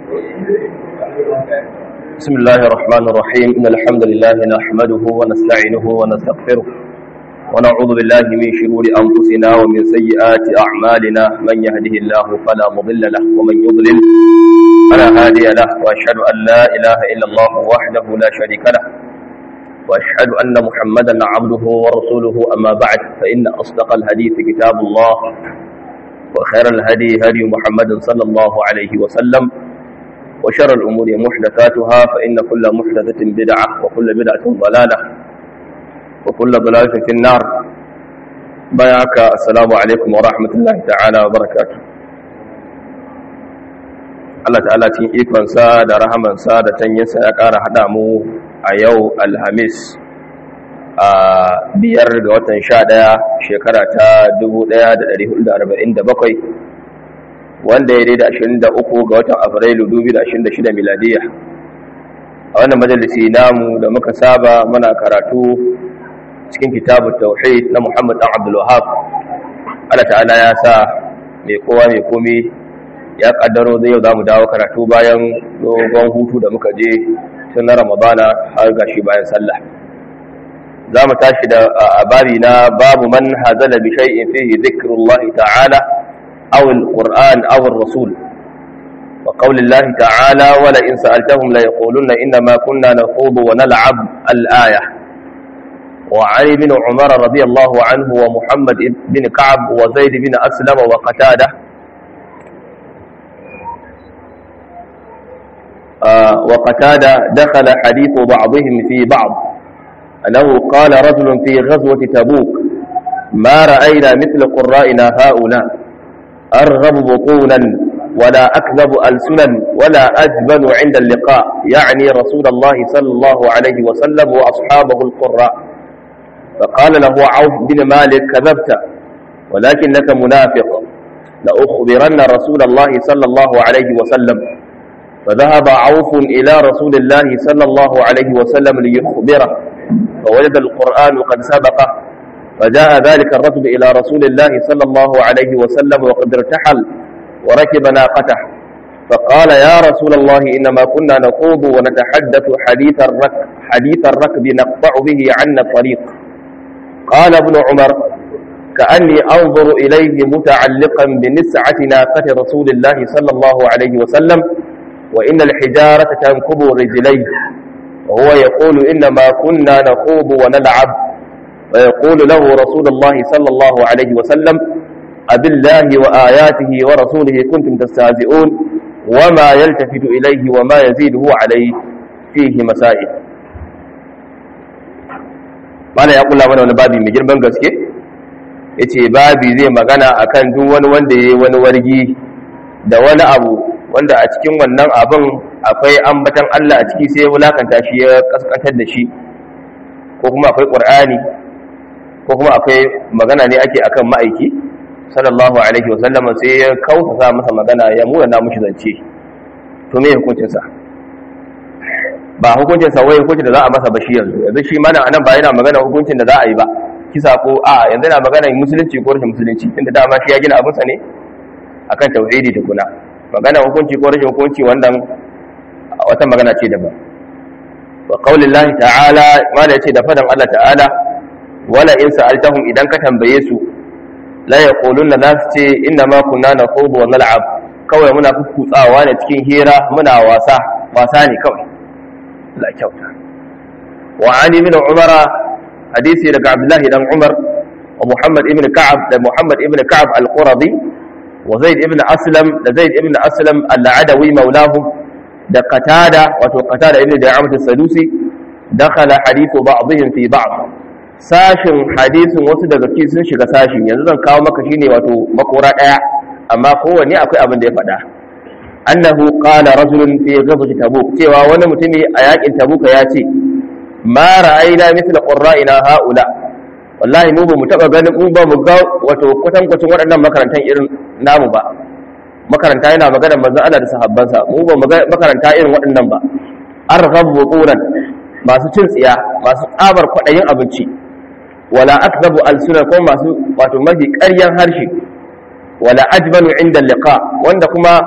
بسم الله الرحمن الرحيم إن الحمد لله نحمده ونستعينه ونستغفره ونعوذ بالله من شرور أنفسنا ومن سيئات أعمالنا من يهده الله فلا مضل له ومن يضلل فلا هادي له وأشهد أن لا إله إلا الله وحده لا شريك له وأشهد أن محمدا عبده ورسوله أما بعد فإن أصدق الحديث كتاب الله وخير الهدي هدي محمد صلى الله عليه وسلم وشر الأمور محدثاتها فإن كل محدثة بدعة وكل بدعة ضلالة وكل ضلالة في النار بياك السلام عليكم ورحمة الله تعالى وبركاته Allah ta'ala cikin ikonsa da rahamansa da tanyinsa ya ƙara haɗa mu a yau alhamis a biyar ga watan sha ɗaya shekara ta 1447 wanda ya daida 23 ga watan afrilu 2026 miladiya a wannan majalisi namu da muka saba muna karatu cikin kitabun tauhid na muhammad dan abdul wahab Allah ta'ala ya sa mai kowa mai komi ya kaddaro zai yau za mu dawo karatu bayan dogon hutu da muka je tun na ramadana har gashi bayan sallah za mu tashi da babi na babu man hazala bi shay'in fihi dhikrullahi ta'ala aw alquran aw ar-rasul wa qawli Allah ta'ala wa la in sa'altahum la yaquluna inna ma kunna nakhudu wa nal'ab al-aya wa Ali bin Umar radiyallahu anhu wa Muhammad bin Ka'ab wa Zaid bin Aslam wa Qatada وقتادة دخل حديث بعضهم في بعض أنه قال رجل في غزوة تبوك ما رأينا مثل قرائنا هؤلاء أرغب بطونا ولا أكذب ألسنا ولا أجبن عند اللقاء يعني رسول الله صلى الله عليه وسلم وأصحابه القراء فقال له عوف بن مالك كذبت ولكنك منافق لأخبرن رسول الله صلى الله عليه وسلم فذهب عوف إلى رسول الله صلى الله عليه وسلم ليخبره فوجد القرآن قد سبقه فجاء ذلك الرجل إلى رسول الله صلى الله عليه وسلم وقد ارتحل وركب ناقته فقال يا رسول الله إنما كنا نخوض ونتحدث حديث الركب حديث الركب نقطع به عنا الطريق قال ابن عمر كأني أنظر إليه متعلقا بنسعة ناقة رسول الله صلى الله عليه وسلم وإن الحجارة تنكب رجليه وهو يقول إنما كنا نخوض ونلعب ويقول له رسول الله صلى الله عليه وسلم أبالله وآياته ورسوله كنتم تستهزئون وما يلتفت إليه وما يزيده عليه فيه مسائل mana ya kula mana wani babi mai girman gaske ya ce babi zai magana akan duk wani wanda ya yi wani wargi da wani abu wanda a cikin wannan abin akwai ambatan Allah a ciki sai ya wulakanta shi ya kaskantar da shi ko kuma akwai ƙur'ani ko kuma akwai magana ne ake akan ma'aiki sallallahu alaihi wasallam sai ya kausa masa magana ya muna na mushi zance to me hukuncinsa ba hukuncinsa wai hukuncin da za a masa ba shi yanzu yanzu shi mana anan ba yana magana hukuncin da za a yi ba kisa ko a yanzu yana magana musulunci ko rashin musulunci inda dama shi ya gina abinsa ne akan tauhidi tukuna magana hukunci ko rashin hukunci wannan wata magana ce daban wa qaulillahi ta'ala ma da yace da fadan Allah ta'ala wala in sa'altahum idan ka tambaye su la yaquluna la ce inna ma kunna nakhudu wa nal'ab kawai muna kukutsawa ne cikin hira muna wasa wasa ne kawai la kyauta wa ali ibn umara hadisi daga abdullahi dan umar wa muhammad ibn ka'ab da muhammad ibn ka'ab al-quradi وزيد ابن أسلم زيد ابن أسلم العدوي مولاهم ده قتادة وقتادة ابن دعامة السدوسي دخل حديث بعضهم في بعض sashin hadisin wasu daga cikin sun shiga sashin yanzu zan kawo maka shine wato makora daya amma kowanne akwai abin da ya faɗa annahu qala rajulun fi ghazwati tabuk cewa wani mutumi a yakin tabuka ya ce ma ra'ayna mithla qurra'ina haula wallahi mu ba mu taba ganin mu ba mu ga wato kwatankwacin waɗannan makarantan irin namu ba makaranta yana magana manzon Allah da sahabbansa mu ba mu ga makaranta irin waɗannan ba arghabu quran masu cin tsiya masu tsabar kwaɗayin abinci wala akzabu alsuna ko masu wato mafi ƙaryan harshe wala ajbalu inda liqa wanda kuma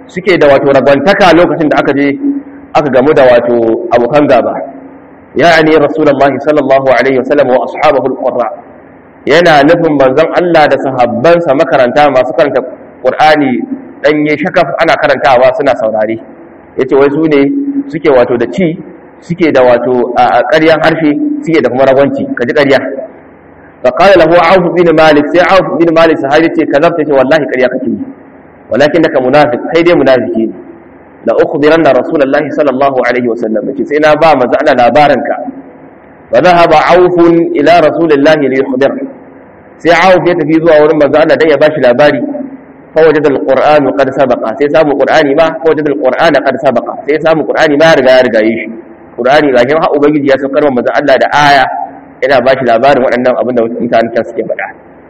suke da wato ragwantaka lokacin da aka je aka gamu da wato abokan gaba ya'ani rasulullahi sallallahu alaihi wasallam wa ashabahu alqurra yana nufin manzon Allah da sahabbansa makaranta masu karanta Qur'ani danye shakaf ana karantawa suna saurare yace wai su ne suke wato da ci suke da wato a ƙaryan harshe suke da kuma ragwanci kaji ƙarya فقال له عوف بن مالك سي عوف بن مالك صحابي ce kazabta ce wallahi ƙarya kake yi walakinaka munafiq kai dai munafiki ne la ukhbiranna rasulullahi sallallahu alaihi wasallam ce sai na ba manzo Allah labaranka wa dhahaba auf ila rasulillahi li yukhbir sai auf ya tafi zuwa wurin manzo Allah dan ya bashi labari fa wajada alquran qad sabaqa sai samu qur'ani ma fa wajada alquran qad sabaqa sai samu qur'ani ma ya riga ya riga yi shi qur'ani ga shi ha ubangiji ya saukar wa manzo Allah da aya yana ba shi labarin waɗannan abin da mutanen can suke faɗa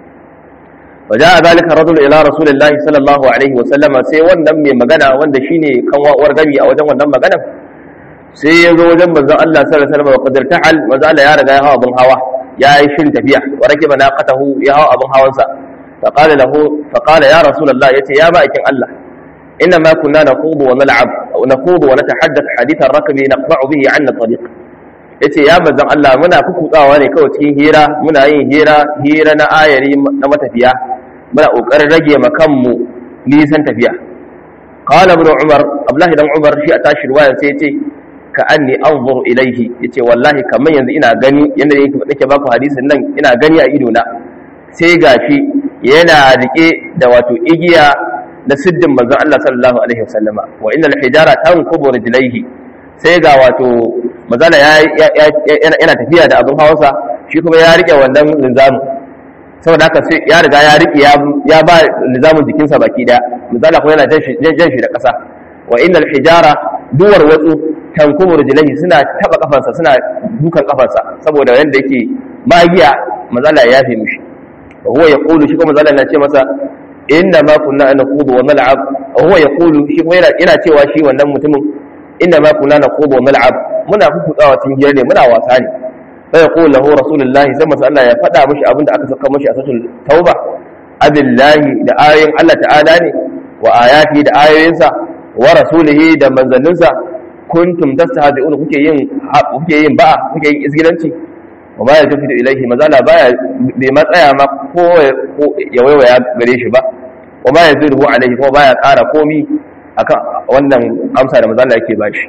wa ja'a zalika rajul ila rasulillahi sallallahu alaihi wa sallama sai wannan mai magana wanda shine kan wa'uwar gami a wajen wannan magana sai ya zo wajen manzon Allah sallallahu alaihi wa sallam wa qadar ta'al manzon Allah ya riga ya hawa abin hawa ya yi shin tafiya wa rakiba naqatahu ya hawa abin hawansa fa qala lahu fa qala ya rasulullah yace ya ba'ikin Allah إنما كنا نخوض ونلعب أو نخوض ونتحدث حديث الركب نقطع به عنا الطريق yace ya manzon Allah muna kukutsawa ne kawai cikin hira muna yin hira hira na ayari na matafiya muna kokarin rage ma kanmu nisan tafiya qala ibn umar abdullahi dan umar shi a tashi ruwaya sai yace ka anni anzur ilayhi yace wallahi kaman yanzu ina gani yanda yake nake baku hadisin nan ina gani a ido na sai gashi yana rike da wato igiya da siddin manzon Allah sallallahu alaihi wasallama wa innal hijara tanqubu rijlaihi sai ga wato mazala yana tafiya da abin hawansa shi kuma ya rike wannan linzamin saboda haka sai ya riga ya rike ya ba linzamin jikinsa baki daya mazala kuma yana jan shi da ƙasa wa innal hijara duwar watsu tankumu rijlaihi suna taba kafansa suna dukan kafansa saboda yanda yake magiya mazala ya yafe mishi wa huwa yaqulu shi kuma mazala yana ce masa inna ma kunna naqudu wa nal'ab wa huwa yaqulu shi kuma yana cewa shi wannan mutumin inna ma kunna naqudu wa nal'ab muna kukutsawa cikin hira ne muna wasa ne fa yaqulu lahu rasulullahi sai masa Allah ya faɗa mishi abinda aka saka mishi a suratul tauba abillahi da ayoyin Allah ta'ala ne wa ayati da ayoyinsa wa rasulihi da manzanninsa kuntum tastahzi'un kuke yin kuke yin ba'a kuke yin izgilanci wa ma yajidu ilaihi mazala baya bai matsaya ma ko ya waiwaya gare shi ba wa ma yazidu alaihi kuma baya ƙara komi akan wannan amsa da mazala yake bashi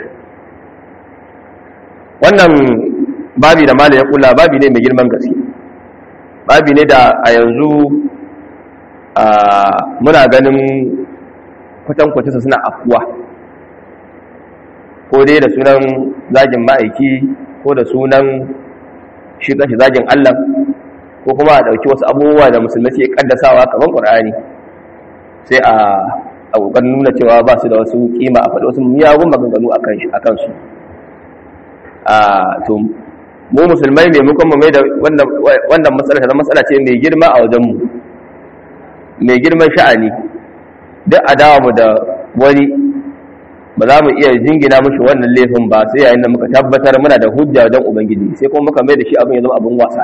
wannan babi da mala ya kula babi ne mai girman gaske babi ne da a yanzu muna ganin kwatankwacinsa suna afuwa ko dai da sunan zagin ma'aiki ko da sunan shi kanshi zagin allah ko kuma a ɗauki wasu abubuwa da musulmi ke kaddasawa kamar ƙur'ani sai a a ƙoƙarin nuna cewa ba su da wasu kima a faɗi wasu miyagun maganganu a kansu to mu musulmai maimakon mu mai da wannan matsala ta matsala ce mai girma a wajenmu mai girman sha'ani duk adawa mu da wani ba za mu iya jingina mushi wannan laifin ba sai yayin da muka tabbatar muna da hujja wajen ubangiji sai kuma muka mai da shi abin ya zama abin wasa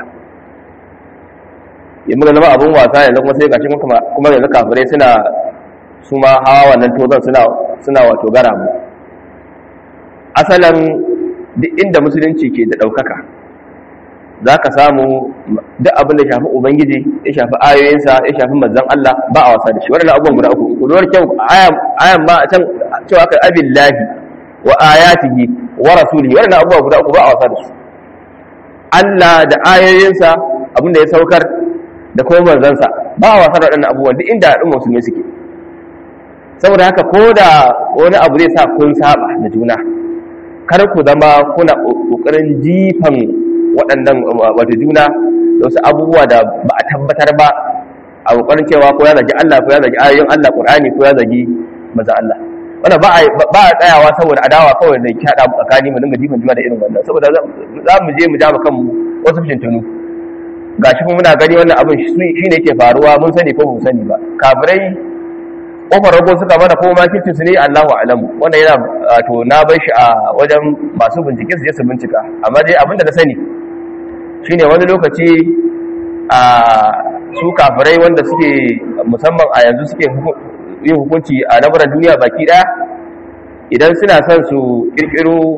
ya muka zama abin wasa yanzu kuma sai gashi kuma yanzu kafirai suna su ma hawa wannan tozon suna suna wato gara mu asalan duk inda musulunci ke da ɗaukaka za ka samu duk abin da shafi ubangiji ya shafi ayoyinsa ya shafi manzan Allah ba a wasa da shi waɗanda abubuwan guda uku kulwar kyau ayan ba a can cewa kai abin lahi wa ayatihi wa rasulihi waɗanda abubuwa guda uku ba a wasa da su Allah da ayoyinsa abin da ya saukar da kuma manzansa ba a wasa da waɗannan abubuwan duk inda al'umma musulmi suke saboda haka ko da wani abu zai sa kun saba da juna kar ku zama kuna kokarin jifan waɗannan wata juna da wasu abubuwa da ba a tabbatar ba a kokarin cewa ko ya zagi Allah ko ya zagi ayoyin Allah Qur'ani ko ya zagi maza Allah wannan ba ba a tsayawa saboda adawa kawai da ki hada tsakani mu dinga jifan juna da irin wannan saboda za mu je mu ja kanmu wasu fitintunu gashi kuma muna gani wannan abin shine yake faruwa mun sani ko mu sani ba kafirai kofar rago suka mana ko makircin su ne Allahu alamu wannan yana to na bar shi a wajen masu bincike su je su bincika amma dai abinda na sani shine wani lokaci a su kafirai wanda suke musamman a yanzu suke yin hukunci a lamuran duniya baki daya idan suna son su kirkiro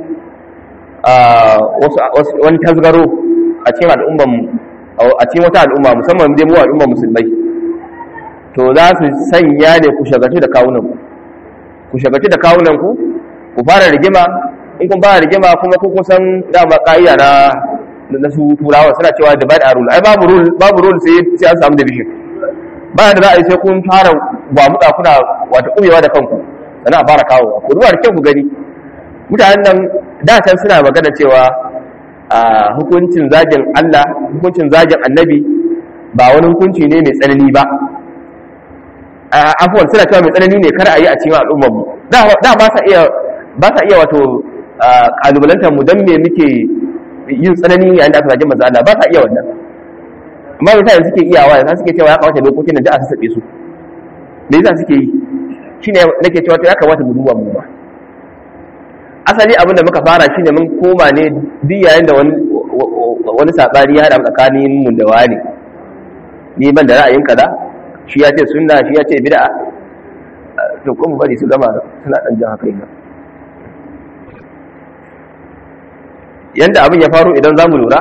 wani tasgaro a cikin al'umman a cikin wata al'umma musamman dai mu al'umman musulmai to za su sanya ne ku shagaci da kawunan ku ku shagaci da kawunan ku ku fara rigima in kun fara rigima kuma ku kusan dama ka'ida na na su turawa suna cewa divide and rule ai babu rule babu rule sai sai an samu division ba da za a yi sai kun fara gwamuka kuna wata kumewa da kanku sannan a fara kawo ku duba da kyau ku gani mutanen nan da can suna magana cewa a hukuncin zagin Allah hukuncin zagin annabi ba wani hukunci ne mai tsanani ba afuwan suna cewa mai tsanani ne kar a yi a cikin al'ummar mu da ba sa iya ba sa iya wato kalubalantar mu dan me muke yin tsanani yayin da aka zagi manzo Allah ba sa iya wannan amma mutane suke iyawa yanzu suke cewa ya kamata dokokin nan da a sassabe su me yasa suke yi shine nake cewa to ya kamata mu duba mu ba asali abin da muka fara shine mun koma ne duk yayin da wani wani sabani ya hada tsakanin mu da wani ni ban da ra'ayin kaza shi ya ce sunna shi ya ce bid'a to kuma bari su gama suna dan jan haka ina yanda abin ya faru idan zamu lura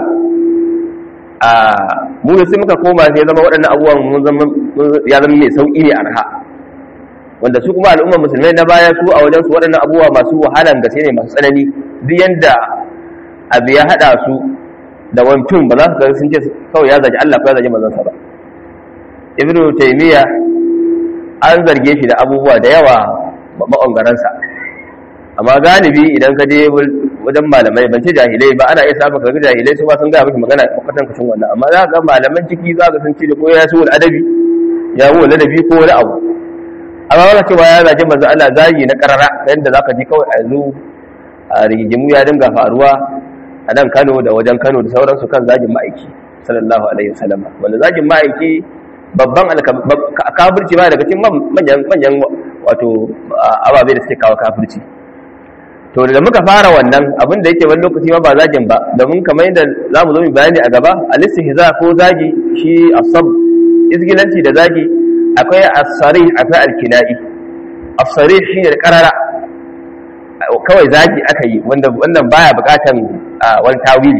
a mu sai muka koma sai zama waɗannan abubuwan mun zama ya zama mai sauki ne arha wanda su kuma al'ummar musulmai na baya su a wajen su waɗannan abubuwa masu wahalan gaske ne masu tsanani duk yanda abu ya haɗa su da wancan ba za su ga sun ce kawai ya zagi Allah ko ya zagi manzon sa ba ibnu taymiya an zarge shi da abubuwa da yawa ma'angaransa amma galibi idan ka je wajen malamai ban ce jahilai ba ana iya samun kaga jahilai su ba sun gaya miki magana kwatan kashin wannan amma za ga malaman ciki za ga sun ce da ko ya su adabi ya wu ladabi ko wani abu amma wani cewa ya zage manzo Allah zagi na karara yadda zaka ji kawai a yanzu a rigimu ya dinga faruwa a nan Kano da wajen Kano da sauransu kan zagin ma'aiki sallallahu alaihi wasallam wanda zagin ma'aiki babban kafirci ba daga cikin manyan manyan wato ababe da suke kawo kafirci to da muka fara wannan abin da yake wani lokaci ma ba zagin ba domin kamar yadda za mu zo mu bayani a gaba al-istihza ko zagi shi asab izgilanci da zagi akwai as-sarih akwai al-kinai as-sarih shine da karara kawai zagi aka yi wanda wannan baya bukatan wani tawili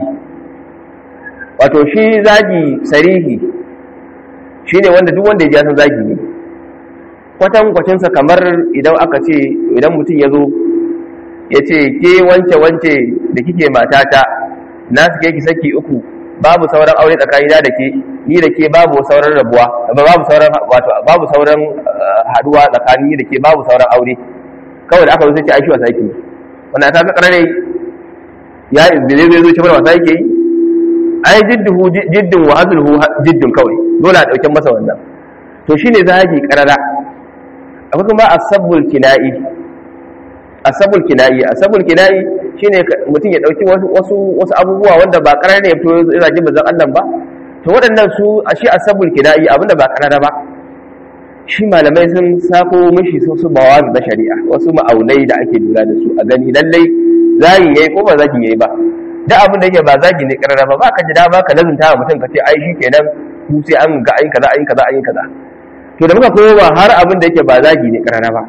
wato shi zagi sarihi shine wanda duk wanda ya ji san zagi ne kwatan kwacinsa kamar idan aka ce idan mutum ya zo ya ce ke wance wance da kike matata na suke ki saki uku babu sauran aure tsakanina da ke ni da ke babu sauran rabuwa babu sauran wato babu sauran haduwa tsakanin ni da ke babu sauran aure kawai da aka zo sai ce ai shi wasa yake wannan ta kakar ne ya izbile zai zo shi wasa yake yi ai jidduhu jiddun wa azluhu jiddun kawai dole a dauke masa wannan to shine zagi karara akwai kuma asabbul kina'i asabul kina'i asabul kina'i shine mutum ya dauki wasu wasu wasu abubuwa wanda ba karar ne to yana jin bazan Allah ba to waɗannan su a shi asabul kina'i abinda ba karara ba shi malamai sun sako mishi su su bawazi na shari'a wasu ma'aunai da ake lura da su a gani lallai zagi yayi ko ba zagi yayi ba da abin da yake ba zagi ne karara ba ba ka ji dama ka lazunta wa mutum ka ce ai shi kenan ku sai an ga ayin kaza ayin kaza ayin kaza to da muka koma har abin da yake ba zagi ne karara ba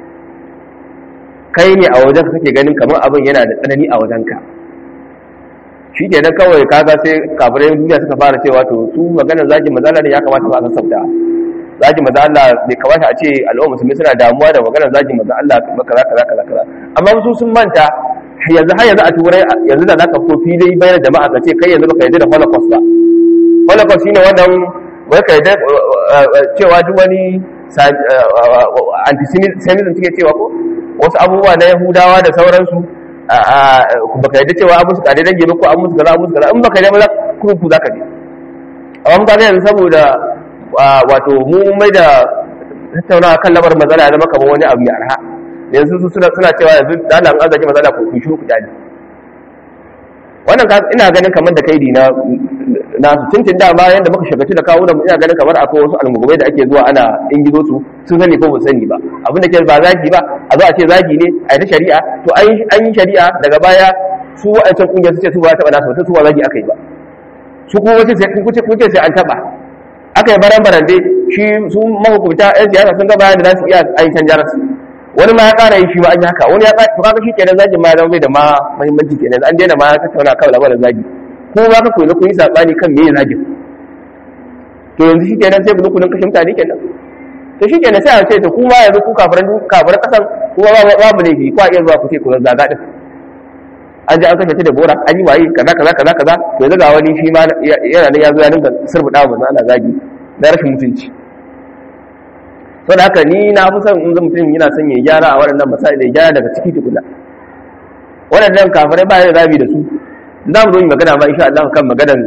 kai ne a wajen kake ganin kamar abin yana da tsanani a wajenka shi ke nan kawai kaga sai kafirai duniya suka fara cewa to su maganar zagin mazala ne ya kamata ba a sassauta zagin maza Allah bai kamata a ce al'umma musulmi suna damuwa da maganar zagin maza Allah kaza kaza kaza kaza amma su sun manta yanzu har yanzu a turai yanzu da zaka fito fili bayan jama'a ka ce kai yanzu baka yarda da holocaust ba holocaust shine wannan wai ka yarda cewa duk wani antisemitism suke cewa ko wasu abubuwa na yahudawa da sauransu baka yadda cewa abu su kare dange ba ko abu su kaza abu su kaza in baka yadda ba kuma ku zaka je amma mutane yanzu saboda wato mu mai da tattaunawa kan lamar matsala ya zama kamar wani abu mai arha yanzu su suna suna cewa yanzu dala an azaje matsala ko ku shiru ku dali wannan ina ganin kamar da kaidi na na su tuntun da bayan da muka shagaci da kawo da mu ina ganin kamar akwai wasu almugubai da ake zuwa ana ingizo su sun sani ko ba sani ba abin da ke ba zagi ba a zo a ce zagi ne a yi ta shari'a to an yi shari'a daga baya su wa'ancan kungiyar su ce su ba taɓa nasu wata su ba zagi aka yi ba su kuma wace sai kuce kuce sai an taɓa aka yi baran baran dai shi su mahukunta yan siyasa sun ga bayan da za su iya ayi canjar su wani ma ya ƙara yi shi ma an yi haka wani ya ƙara to kaga shi kenan zagin ma ya zama bai da ma muhimmanci kenan an daina ma tattauna kan labarin zagi ko ba ka koyi kun yi sabani kan me zagin to yanzu shi kenan sai ku kullun kashe mutane kenan to shi kenan sai a ce to kuma yanzu ku kafiran kafiran kasan kuma babu laifi ko a iya zuwa ku ce ku zaga din an ji an kashe ta da bora an yi waye kaza kaza kaza kaza to yanzu ga wani shi ma yana nan ya zo ya dinga surbuɗa wa ana zagi na rashin mutunci saboda haka ni na fi son in ga mutum yana son ya gyara a waɗannan misali da gyara daga ciki tukuna waɗannan kafirai ba ya zabi da su za mu zo yi magana ma insha Allah kan maganar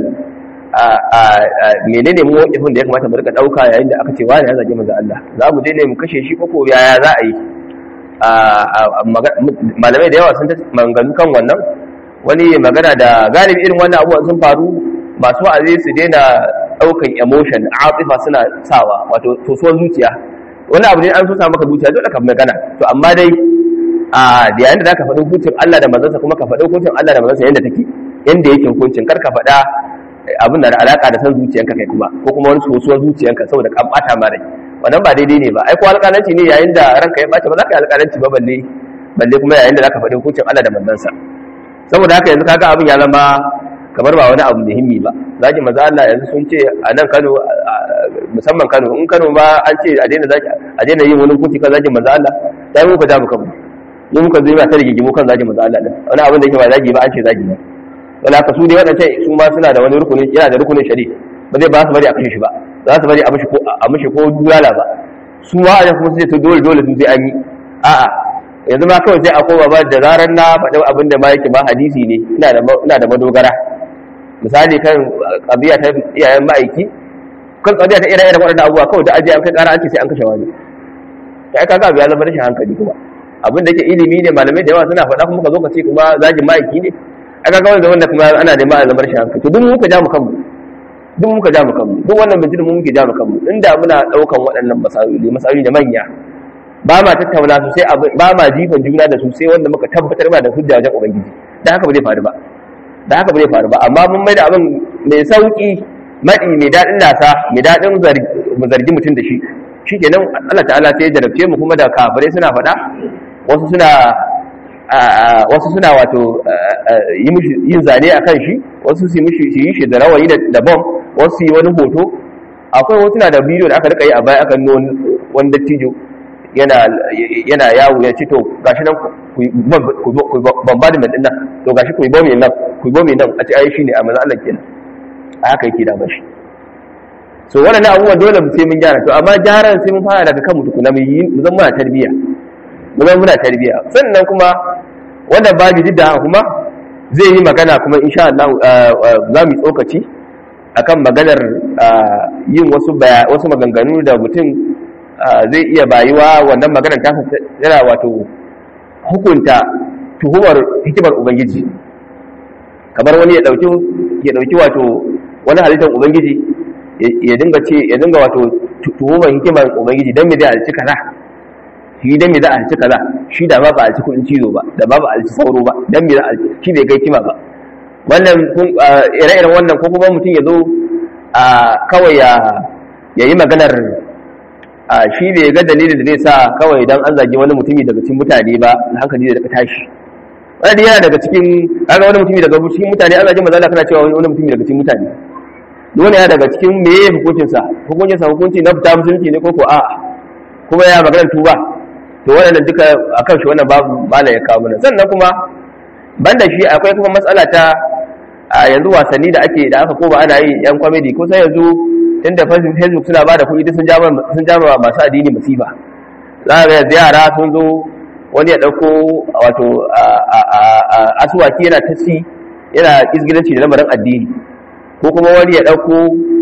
menene mu wakifin da ya kamata mu rika ɗauka yayin da aka ce wani ya zage manzo Allah za mu je ne mu kashe shi ko ko yaya za a yi malamai da yawa sun ta maganganu kan wannan wani magana da galibi irin wannan abubuwan sun faru masu wa'azi su daina daukan emotion atifa suna sawa wato tosuwar zuciya wani abu ne an so sa maka zuciya dole ka magana to amma dai a da yayin da zaka faɗi hukuncin Allah da manzansa kuma ka faɗi hukuncin Allah da manzansa yanda take yanda yake hukuncin kar ka faɗa abin da da alaka da san zuciyanka kai kuma ko kuma wani sosuwar zuciyanka saboda ka bata ma rai wannan ba daidai ne ba ai ko alƙalanci ne yayin da ranka ya bace ba za ka yi alƙalanci ba balle balle kuma yayin da zaka faɗi hukuncin Allah da manzansa saboda haka yanzu kaga abin ya zama kamar ba wani abu muhimmi ba zaki maza Allah yanzu sun ce a nan Kano musamman Kano in Kano ma an ce a daina zaki a daina yin wani hukunci kan zaki maza Allah dai muka ja muka mu muka zo ta rigigimu kan zaki maza Allah din wani abin da yake ba zaki ba an ce zaki ne wala ka su dai wadannan su ma suna da wani rukunin yana da rukunin shari'a ba zai ba su bari a kashe shi ba za su bari a mishi ko a mishi ko dulala ba su ma a kuma sai to dole dole sun sai an yi a'a yanzu ma kawai sai a koma ba da zarar na faɗi abin da ma yake ba hadisi ne ina da ina da madogara misali kan qadiya ta iyayen ma'aiki kan qadiya ta ire iren waɗannan abubuwa kawai da aje an kai ƙara an ce sai an kashe wani sai ka ga ya zama rashin hankali kuma abin da yake ilimi ne malamai da yawa suna faɗa kuma ka zo ka ce kuma zagin ma'aiki ne aka ga wanda kuma ana neman a zama rashin hankali to duk muka ja mu kanmu duk muka ja mu kanmu duk wannan bincin mu muke ja mu kanmu inda muna daukan waɗannan masaloli masaloli da manya ba ma tattauna su sai ba ma jifan juna da su sai wanda muka tabbatar ba da hujja wajen ubangiji dan haka ba zai faru ba dan haka ba zai faru ba amma mun mai da abin mai sauki madi mai dadin lasa mai dadin mu zargi mutum da shi shikenan Allah ta'ala sai ya jarabce mu kuma da kafirai suna faɗa wasu suna wasu suna wato yin zane a kan shi wasu su yi shi da rawayi da bom wasu su yi wani hoto akwai hotuna da bidiyo da aka rika yi a baya aka nuna wani dattijo yana yawo ya ce to gashi nan ku bombardment din nan to gashi ku yi bomi nan ku yi bomi nan a ce ai shine a manzo Allah kenan a haka yake da bashi so wannan abubuwan dole mu sai mun gyara to amma gyaran sai mun fara daga kanmu tukuna mu yi mu zama muna tarbiyya mu zama muna tarbiyya sannan kuma wannan babu jidda kuma zai yi magana kuma insha Allah za mu yi tsokaci akan maganar yin wasu wasu maganganu da mutum zai iya bayuwa wannan maganar ta yana wato hukunta tuhumar hikimar ubangiji kamar wani ya dauki ya dauki wato wani halittar ubangiji ya dinga ce ya dinga wato tuhumar hikimar ubangiji dan me zai alci kaza shi dan me za a alci kaza shi da ba ba alci kudin cizo ba da ba ba alci sauro ba dan me za a shi bai kai kima ba wannan ire-iren wannan ko kuma mutum ya zo kawai ya yi maganar shi bai ga dalilin da zai sa kawai dan an zagi wani mutumi daga cikin mutane ba hankali da daga tashi wani yana daga cikin kaga wani mutumi daga cikin mutane an zagi mazala kana cewa wani mutumi daga cikin mutane wani yana daga cikin meye hukuncinsa hukuncinsa hukunci na fita musulunci ne ko ko a'a kuma ya maganar tuba to waɗannan duka akan shi wannan babu mala ya kawo mana sannan kuma banda shi akwai kuma matsala ta a yanzu wasanni da ake da aka ko ba ana yi yan comedy ko sai yanzu inda facebook suna ba da kuɗi duk sun jama sun jama masu addini musiba za ga yanzu yara sun zo wani ya ɗauko wato asuwaki yana ta ci yana izgilanci da lamarin addini ko kuma wani ya ɗauko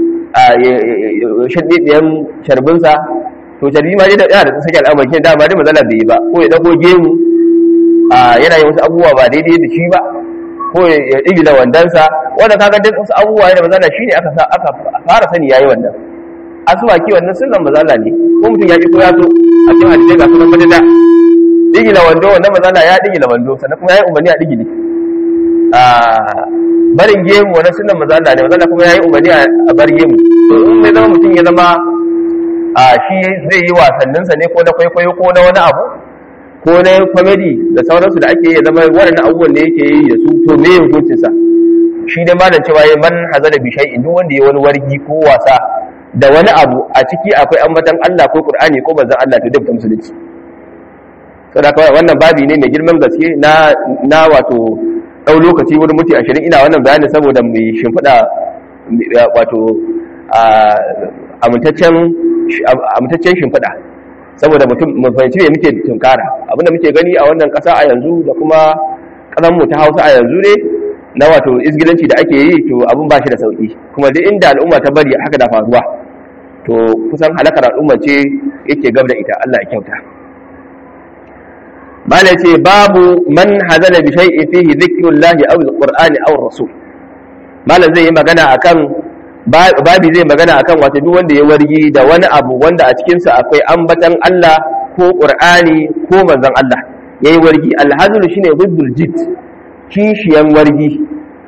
shaɗiɗiyan sharbinsa to sharbi ma dai yana da sake al'amari shi dama dai matsala bai yi ba ko ya ɗauko gemu yana yin wasu abubuwa ba daidai da shi ba ko ya ɗigi da wandansa wanda kaga duk wasu abubuwa da mazala shine aka sa aka fara sani yayi wannan asuwaki wannan sunan mazala ne ko mutum ya ki ko ya so a cikin hadisi ga sunan madada ɗigi da wando wannan mazala ya ɗigi da wando sannan kuma yayi umarni a ɗigi ne a barin gemu wannan sunan mazala ne mazala kuma yayi umarni a bar gemu to in sai zama mutum ya zama a shi zai yi wasanninsa ne ko na kwaikwayo ko na wani abu ko na comedy da sauransu da ake yi zama waɗannan abubuwan da yake yi da su to me hukuncinsa shi dai malam cewa ya man hazala bi shay'in duk wanda ya wani wargi ko wasa da wani abu a ciki akwai ambatan Allah ko Qur'ani ko manzon Allah to dukkan musulunci saboda kawai wannan babi ne mai girman gaske na na wato dau lokaci wurin muti 20 ina wannan bayani saboda mu shimfida wato amintaccen amintaccen shimfida saboda mutum mu fahimci me muke tunkara abinda muke gani a wannan kasa a yanzu da kuma kasan mu ta Hausa a yanzu ne na wato izgilanci da ake yi to abin ba shi da sauki kuma duk inda al'umma ta bari haka da faruwa to kusan halakar al'umma ce yake gab da ita Allah ya kyauta mala ce babu man hazala bi shay'in fihi dhikrullahi aw alqur'ani aw rasul malam zai yi magana akan babi zai magana akan wato duk wanda ya wargi da wani abu wanda a cikin sa akwai ambatan Allah ko qur'ani ko manzon Allah yayi wargi alhazlu shine dhiddul jid kishiyan wargi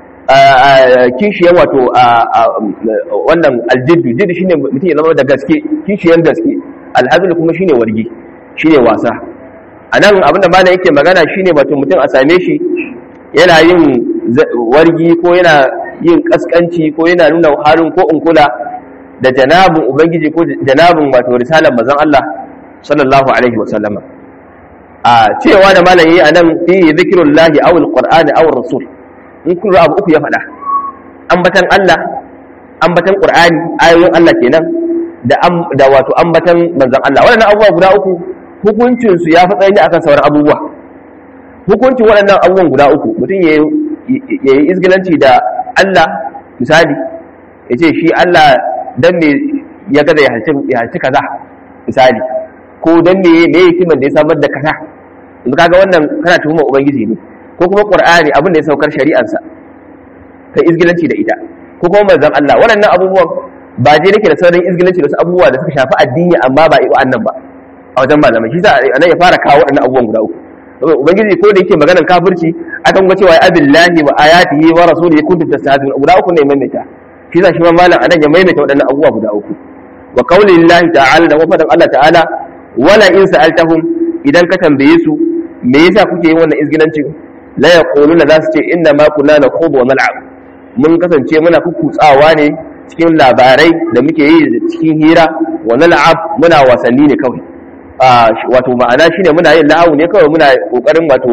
kishiyan wato wannan aljiddu jiddu shine mutum ya zama da gaske kishiyan gaske alhazlu kuma shine wargi shine wasa anan abinda malam yake magana shine wato mutum a same shi yana yin wargi ko yana yin kaskanci ko yana nuna harin ko unkula da janabin ubangiji ko janabin wato risalar manzon Allah sallallahu alaihi wa sallama a cewa da malam yi anan fi zikrullahi aw alqur'ani aw rasul in kun abu uku ya faɗa ambatan Allah ambatan qur'ani ayoyin Allah kenan da da wato ambatan manzon Allah wannan abubuwa guda uku hukuncin su ya fi tsayi akan sauran abubuwa hukuncin waɗannan abubuwan guda uku mutum ya yi izgilanci da Allah misali ya ce shi Allah dan me ya gaza ya halci kaza misali ko dan me me yake da ya samar da kaza yanzu kaga wannan kana tuhumar ubangiji ne ko kuma qur'ani abin da ya saukar shari'arsa kai izgilanci da ita ko kuma manzon Allah waɗannan abubuwan ba je nake da sauran izgilanci da wasu abubuwa da suka shafi addini amma ba iwa annan ba a wajen malamai shi sa anan ya fara kawo waɗannan abubuwan guda uku saboda ubangiji ko da yake maganar kafirci akan ga cewa abillahi wa ayatihi wa rasulihi kuntum tastahzi'un guda uku ne maimaita shi sa shi ma malam anan ya maimaita waɗannan abubuwa guda uku wa qaulillahi ta'ala da wafadan Allah ta'ala wala in sa'altahum idan ka tambaye su me yasa kuke yin wannan izgilancin la yaquluna za su ce inna ma kunna nakhudu wa nal'ab mun kasance muna kukutsawa ne cikin labarai da muke yi cikin hira wa nal'ab muna wasanni ne kawai wato ma'ana shine muna yin la'awu ne kawai muna kokarin wato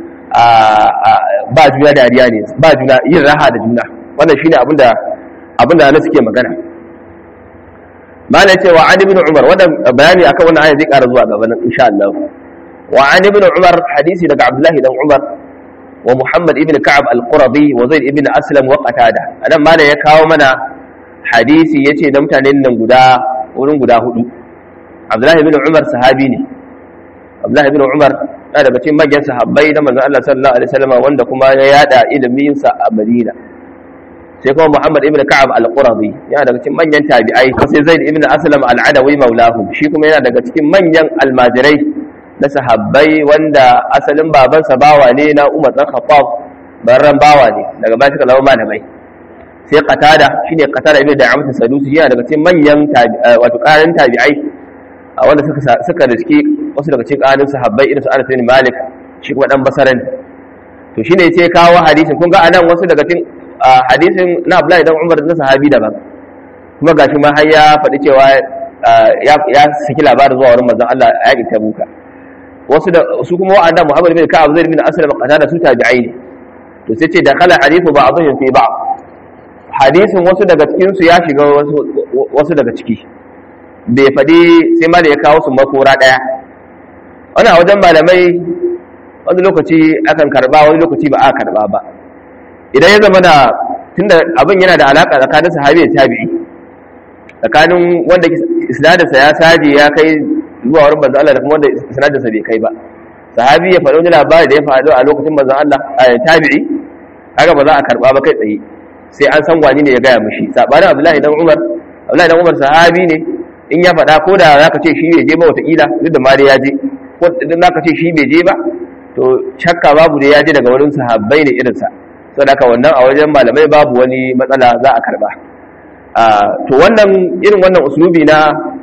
ba juna dariya ne ba juna yin raha da juna wannan shine abinda abinda na suke magana malai cewa an ibn umar wannan bayani akan wannan aya zai ƙara zuwa gaba nan insha Allah wa an ibn umar hadisi daga abdullahi dan umar wa muhammad ibn ka'ab al-qurabi wa zaid ibn aslam wa qatada anan malai ya kawo mana hadisi yace da mutanen nan guda wurin guda hudu abdullahi ibn umar sahabi ne abdullahi ibn umar na daga cikin manyan sahabbai na manzon Allah sallallahu alaihi wasallam wanda kuma ya yada ilimin sa a Madina sai kuma Muhammad ibn Ka'ab al-Qurazi yana daga cikin manyan tabi'ai sai Zaid ibn Aslam al-Adawi maulahu shi kuma yana daga cikin manyan almajirai na sahabbai wanda asalin babansa bawa ne na Umar dan Khattab barran bawa ne daga bayan suka zama malamai sai Qatada shine Qatada ibn Da'amat Sadusi yana daga cikin manyan wato ƙarin tabi'ai wanda suka suka riski wasu daga cikin ƙarin sahabbai irin su Anas bin Malik shi kuma dan Basaran to shine sai kawo hadisin kun ga anan wasu daga cikin hadisin na Abdullahi dan Umar na sahabi daban kuma gashi ma har ya faɗi cewa ya saki labarin zuwa wurin manzon Allah a yakin Tabuka wasu da su kuma wa'anda Muhammad bin Ka'ab Zaid bin Aslam qatada su tabi'ai ne to sai ce da kala hadithu ba'dhum fi ba'd hadisin wasu daga cikin su ya shiga wasu wasu daga ciki bai faɗi sai ma da ya kawo su makora ɗaya wani a wajen malamai wani lokaci akan karba wani lokaci ba a karba ba idan ya zama da tunda abin yana da alaka tsakanin sahabi da tabi'i tsakanin wanda isnadinsa ya saje ya kai zuwa wurin manzon Allah da kuma wanda isnadinsa bai kai ba sahabi ya faɗo wani labari da ya faɗo a lokacin manzon Allah a tabi'i haka ba za a karba ba kai tsaye sai an san wani ne ya gaya mishi sabanin Abdullahi dan Umar Abdullahi dan Umar sahabi ne in ya faɗa ko da zaka ce shi bai je ba wataƙila duk da ma dai ya je ko idan zaka ce shi bai je ba to shakka babu da ya je daga wurin sahabbai ne irinsa saboda haka wannan a wajen malamai babu wani matsala za a karba to wannan irin wannan uslubi na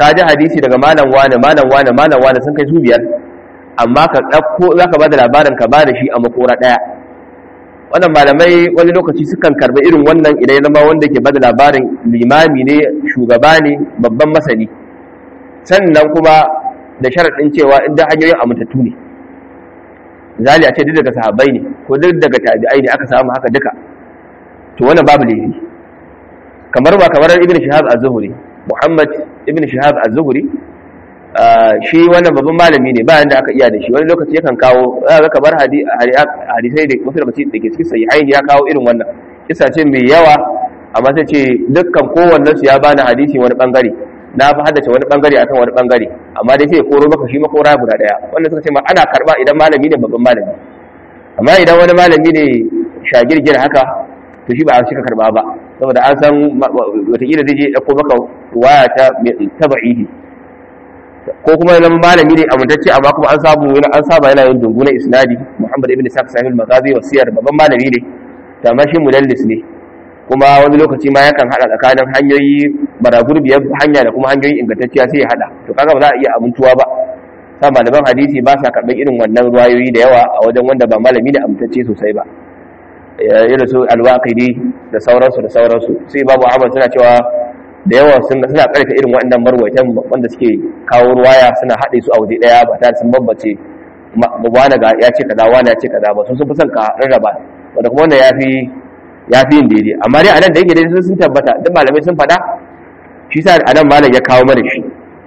ka ji hadisi daga malam wane malam wane malam wane sun kai su biyar amma ka ɗauko za ka ba da labarin ka ba da shi a makora ɗaya wannan malamai wani lokaci sukan karɓi irin wannan idan ya zama wanda ke ba da labarin limami ne shugaba ne babban masani sannan kuma da sharaɗin cewa inda hanyoyin amintattu ne zali a ce duk daga sahabbai ne ko duk daga tabi'ai ne aka samu haka duka to wannan babu laifi kamar ba kamar ibn shihab az-zuhri muhammad ibn shihab az-zuhri shi wannan babban malami ne bayan da aka iya da shi wani lokaci yakan kawo za ka kamar hadisai da wasu lokaci da ke cikin sahihai ya kawo irin wannan kisa ce mai yawa amma sai ce dukkan kowannen su ya bani hadisi wani bangare na fi haddace wani bangare akan wani bangare amma dai sai ya koro maka shi makora guda daya wanda suka ce ma ana karba idan malami ne babban malami amma idan wani malami ne shagirgir haka to shi ba a cika karba ba saboda an san wataƙila zai je ɗauko maka waya ta taba'ihi ko kuma zama malami ne amintacce amma kuma an samu yana an saba yana yin dungu na isnadi muhammad ibn sa'd sahih al-maghazi wa siyar babban malami ne to amma shi mudallis ne kuma wani lokaci ma yakan hada tsakanin hanyoyi baragurbiyar hanya da kuma hanyoyi ingantacciya sai ya hada to kaga ba za a iya amintuwa ba sa malaman hadisi ba sa karɓar irin wannan ruwayoyi da yawa a wajen wanda ba malami ne amintacce sosai ba irin su alwaqidi da sauransu da sauransu sai babu ahmad suna cewa da yawa suna karfe irin waɗannan marwaitan wanda suke kawo ruwaya suna haɗe su a waje ɗaya ba tare sun bambace wani ga ya ce kaza wani ya ce kaza ba sun sun fi son ka rarraba wanda kuma wanda ya fi ya fi yin daidai amma dai a nan da yake daidai sun tabbata duk malamai sun faɗa shi sa a nan malam ya kawo mana shi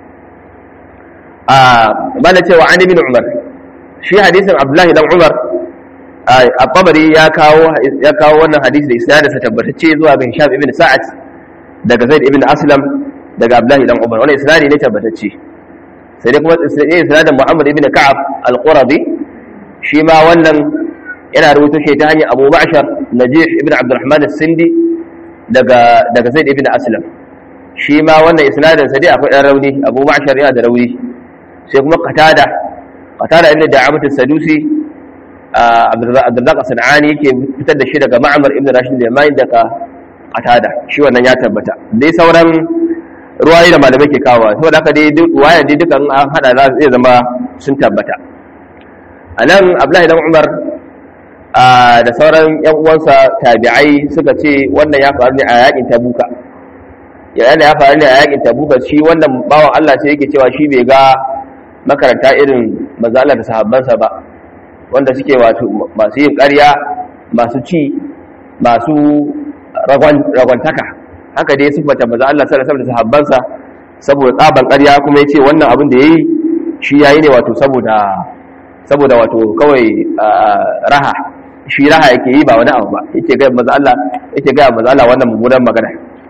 a bala cewa an ibn umar shi hadisin abdullahi dan umar a tabari ya kawo ya kawo wannan hadisi da isnadinsa tabbatacce zuwa ga hisham ibn sa'ad daga zaid ibn aslam daga abdullahi dan umar wannan isnadi ne tabbatacce sai dai kuma isnadin muhammad ibn ka'ab al-qurabi shi ma wannan yana rubuta shi ta hanyar abu ma'shar najih ibn abdurrahman as-sindi daga daga zaid ibn aslam shi ma wannan isnadin sa dai akwai dan rauni abu ma'shar yana da rauni sai kuma qatada qatada inda da'amat as-sadusi abdurrazzaq as-sanani yake fitar da shi daga ma'mar ibn rashid al-yamani daga qatada shi wannan ya tabbata dai sauran ruwayi da malamai ke kawo saboda haka dai duk ruwaya dai dukan an hada za su zama sun tabbata anan abdullahi dan umar da sauran yan uwansa tabi'ai suka ce wannan ya faru ne a yakin tabuka yayin da ya faru ne a yakin tabuka shi wannan bawan Allah sai yake cewa shi bai ga makaranta irin manzo Allah da sahabbansa ba wanda suke wato masu yin ƙarya masu ci masu ragwantaka haka dai sifata maza Allah sallallahu alaihi da sahabbansa saboda tsaban ƙarya kuma yace wannan abin da yayi shi yayi ne wato saboda saboda wato kawai raha shi raha yake yi ba wani abu ba yake ga maza Allah yake ga maza Allah wannan mummunan magana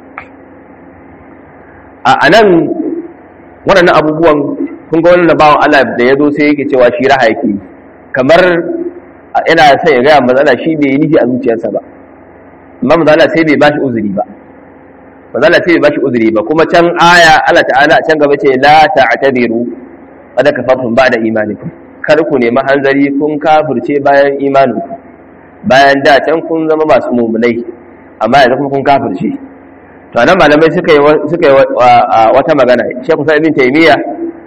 a anan waɗannan abubuwan kun ga wannan bawan Allah da ya zo sai yake cewa shi raha yake yi kamar ina son ya gaya matsala shi bai yi nufi a zuciyarsa ba amma matsala sai bai bashi uzuri ba matsala sai bai bashi uzuri ba kuma can aya Allah ta'ala can gaba ce la ta'tadiru kada kafartum ba'da imanikum kar ku nemi hanzari kun kafirce bayan imaninku bayan da can kun zama masu mumunai amma yanzu kuma kun kafirce to anan malamai suka yi suka yi wata magana Sheikh Musa ibn Taymiyyah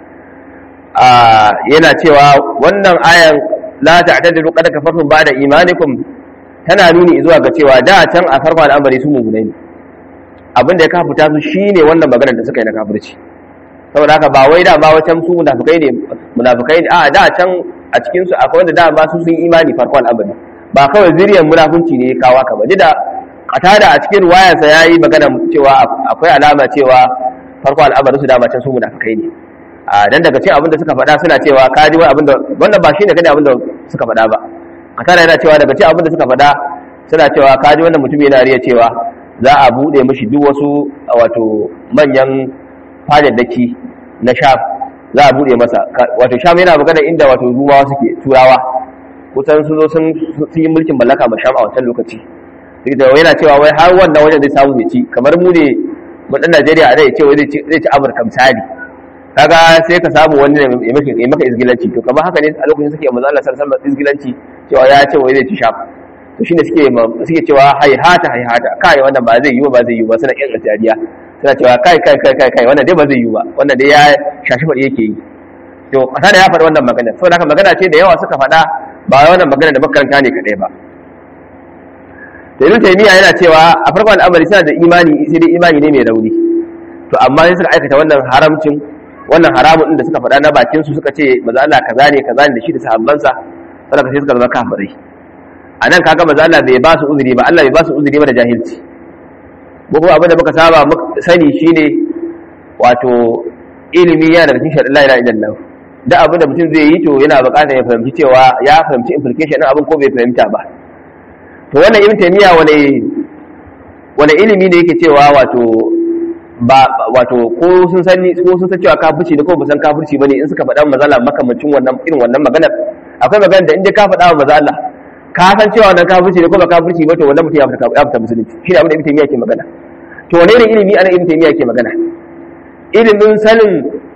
yana cewa wannan ayan la ta'tadiru qad kafartum ba'da imanikum tana nuni zuwa ga cewa da can a farkon al'amari su mugunai ne abin da ya kafuta su shine wannan maganar da suka yi na kafirci saboda haka ba wai da ba wacan su munafikai ne munafikai ne a da can a cikin su akwai wanda da ba su sun imani farkon al'amari ba kawai zuriyar munafunci ne kawa ka ba da qatada a cikin ruwayarsa yayi magana cewa akwai alama cewa farkon al'amari su da can su munafikai ne a dan daga cikin abin da suka faɗa suna cewa ka ji wai abin da wannan ba shine kada abin da suka faɗa ba qatada yana cewa daga cikin abin da suka faɗa suna cewa ka ji wannan mutum yana riya cewa za a buɗe mishi duk wasu wato manyan fadaddaki na sham za a buɗe masa wato sham yana magana inda wato ruwa suke turawa kusan sun zo sun yi mulkin mallaka ma sham a wancan lokaci da yana cewa wai har wannan wajen zai samu ya ci kamar mu ne mu dan Najeriya a zai ce zai ci Amurka misali kaga sai ka samu wani ya maka izgilanci to kamar haka ne a lokacin suke manzo Allah sallallahu alaihi wasallam izgilanci cewa ya ce wai zai ci sham to shine suke suke cewa haihata haihata kai wannan ba zai yi ba zai yi ba suna kin ajariya suna cewa kai kai kai kai kai wannan dai ba zai yi ba wannan dai ya shashi faɗi yake yi to kasa da ya faɗi wannan magana saboda haka magana ce da yawa suka faɗa ba wannan magana da makaranta ne kaɗai ba to ibn taymiya yana cewa a farkon al'amari suna da imani sai dai imani ne mai rauni to amma sai suka aikata wannan haramcin wannan haramun din da suka faɗa na bakin su suka ce maza Allah kaza ne kaza ne da shi da sahabbansa saboda sai suka zama kafirai a nan kaga maza Allah bai ba su uzuri ba Allah bai ba su uzuri ba da jahilci ko kuma abin da muka saba sani shine wato ilimi yana da cikin shaɗin la ilaha illallah da abin da mutum zai yi to yana buƙatar ya fahimci cewa ya fahimci implication ɗin abin ko bai fahimta ba to wannan ibn taymiya wani wani ilimi ne yake cewa wato ba wato ko sun sani ko sun san cewa kafirci ne ko ba san kafirci bane in suka faɗa mazala makamancin wannan irin wannan maganar akwai magana da in dai ka faɗa wa maza Allah ka san cewa wannan kafirci ne ko ba kafirci ba to wannan mutum ya fita ya fita musulunci shi ne abin da ibn taymiya ke magana to wane ne ilimi ana ibn taymiya ke magana ilimin sanin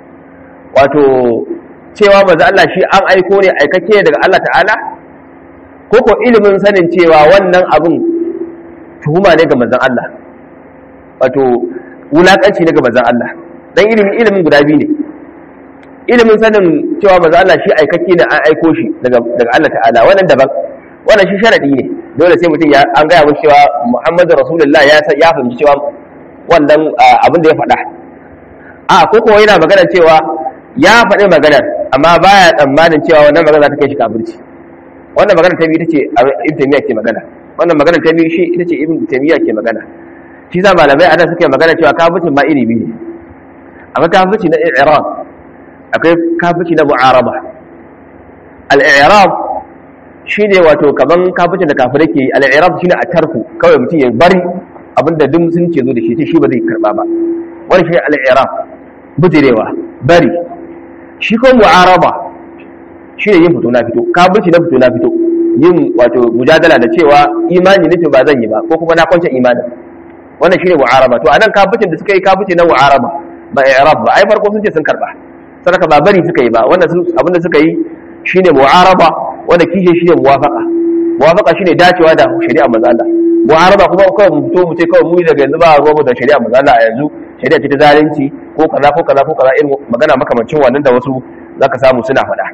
wato cewa maza Allah shi an aiko ne aikake daga Allah ta'ala ko ko ilimin sanin cewa wannan abin tuhuma ne ga manzon Allah wato wulakanci ne ga manzon Allah dan ilimin ilimin guda biyu ne ilimin sanin cewa manzon Allah shi aikake ne an aiko shi daga daga Allah ta'ala wannan daban wannan shi sharadi ne dole sai mutum ya an gaya mun cewa Muhammadu Rasulullah ya ya fahimci cewa wannan abin da ya faɗa a ko ko yana magana cewa ya faɗi maganar amma baya tsammanin cewa wannan magana za ta kai shi kafirci wannan magana ta biyu ita ce ibn taymiya ke magana wannan magana ta biyu shi ita ce ibn taymiya ke magana shi sa malamai a nan suke magana cewa kafircin ma iri biyu ne akwai kafirci na i'rab akwai kafirci na mu'araba al-i'rab shine wato kaman kafircin da kafirai ke al-i'rab shine a tarku kawai mutum ya bari abinda duk musulunci ya zo da shi shi ba zai karba ba wani shi al-i'rab bujirewa bari shi ko mu'araba shi ne yin fito na fito kafirci na fito na fito yin wato mujadala da cewa imani nake ba zan yi ba ko kuma na kwance imanin wannan shine mu'araba to anan kafircin da suka yi kafirci na mu'araba ba i'rab ba ai farko sun ce sun karba sadaka ba bari suka yi ba wannan abinda suka yi shine mu'araba wanda kishe shine muwafaqa muwafaqa shine dacewa da shari'a manzo Allah mu'araba kuma kawai mu fito mu ce kawai mu daga yanzu ba ruwa mu da shari'a manzo Allah a yanzu shari'a ce ta zalunci ko kaza ko kaza ko kaza irin magana makamancin wannan da wasu zaka samu suna faɗa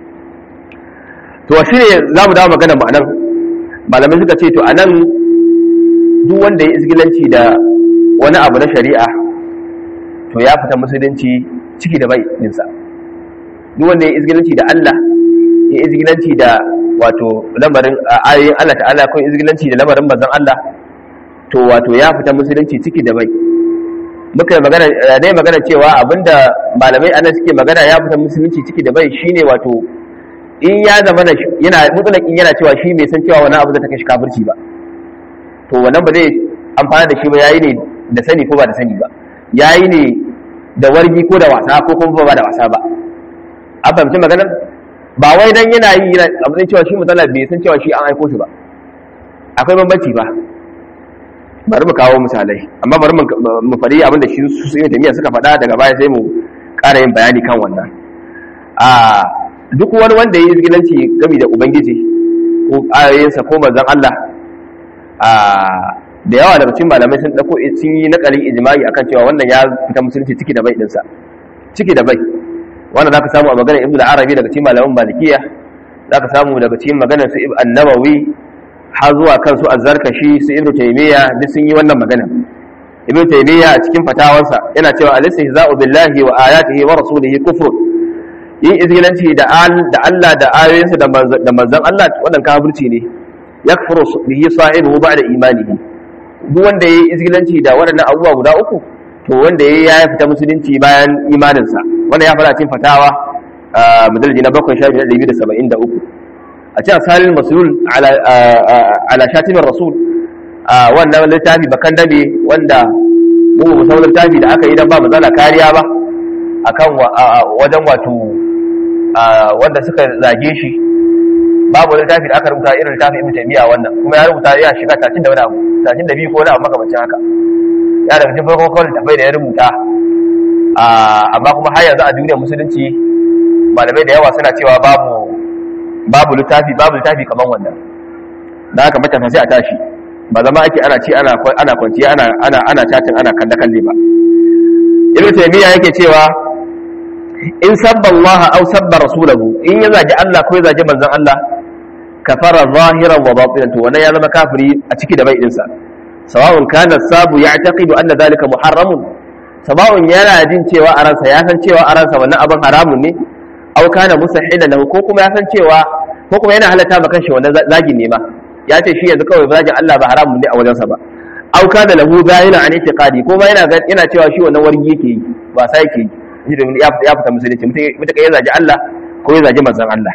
to shi ne za mu dawo magana mu anan malamai suka ce to anan duk wanda ya izgilanci da wani abu na shari'a to ya fita musulunci ciki da bai dinsa duk wanda ya izgilanci da Allah ya izgilanci da wato lamarin ayoyin Allah ta'ala ko izgilanci da lamarin manzon Allah to wato ya fita musulunci ciki da bai muka yi magana dai magana cewa abinda malamai anan suke magana ya fita musulunci ciki da bai shine wato in ya zama da yana mutulakin yana cewa shi bai san cewa wani abu da ta kashi kafirci ba to wannan ba zai amfana da shi ba yayi ne da sani ko ba da sani ba yayi ne da wargi ko da wasa ko kuma ba da wasa ba an fahimci maganar ba wai dan yana yi yana abin cewa shi mutala bai san cewa shi an aiko shi ba akwai bambanci ba bari mu kawo misalai amma bari mu faɗi abin da shi su yi jami'a suka faɗa daga baya sai mu ƙara yin bayani kan wannan a duk wani wanda ya yi izgilanci gami da ubangiji ko ayoyinsa ko manzon Allah da yawa daga cikin malamai sun dauko sun yi nakalin ijma'i akan cewa wannan ya fita musulunci ciki da bai dinsa ciki da bai wannan zaka samu a maganar ibnu arabi daga cikin malaman malikiya zaka samu daga cikin maganar su an-nawawi har zuwa kan su az-zarkashi su ibnu taymiya duk sun yi wannan magana ibnu taymiya a cikin fatawansa yana cewa al-istihza'u billahi wa ayatihi wa rasulihi kufrun yin izgilanci da Allah da ayoyinsa da manzan Allah wannan kafirci ne ya kafiro bihi sahibu ba da imanihi duk wanda ya yi izgilanci da waɗannan abubuwa guda uku to wanda ya ya fita musulunci bayan imaninsa wanda ya fara cin fatawa a madalji na bakwai shafi na ɗari da saba'in da uku a cikin asalin masulul ala shatimin rasul a wannan littafi bakan dabe wanda mu musamman littafi da aka yi don ba matsala kariya ba akan wajen wato wanda suka zage shi babu wani littafi da aka rubuta irin littafin ibn taymiya wannan kuma ya rubuta ya shiga tatin da wani abu tatin da biyu ko wani abu makamancin haka ya daga cikin farko kawai littafai da ya rubuta amma kuma har yanzu a duniyar musulunci malamai da yawa suna cewa babu babu littafi babu littafi kamar wannan da haka matasa sai a tashi ba zama ake ana ci ana ana kwanciya ana ana ana chatin ana kalle kalle ba ibnu taymiya yake cewa in sabba Allah aw sabba rasulahu in ya zagi Allah ko ya zagi manzon Allah kafara zahiran wa batinan to wannan ya zama kafiri a ciki da bai dinsa sawa'un kana sabu ya'taqidu anna dhalika muharramun sawa'un yana jin cewa a ransa ya san cewa a ransa wannan abin haramun ne aw kana musahilan lahu ko kuma ya san cewa ko kuma yana halatta maka kanshi wannan zagin ne ma ya ce shi yanzu kawai zagin Allah ba haramun ne a wajensa ba aw kana lahu zahiran an itiqadi ko ma yana yana cewa shi wannan wargi yake yi ba sai yake yi domin ya fita musulunci mutum ya zagi Allah ko ya zagi manzon Allah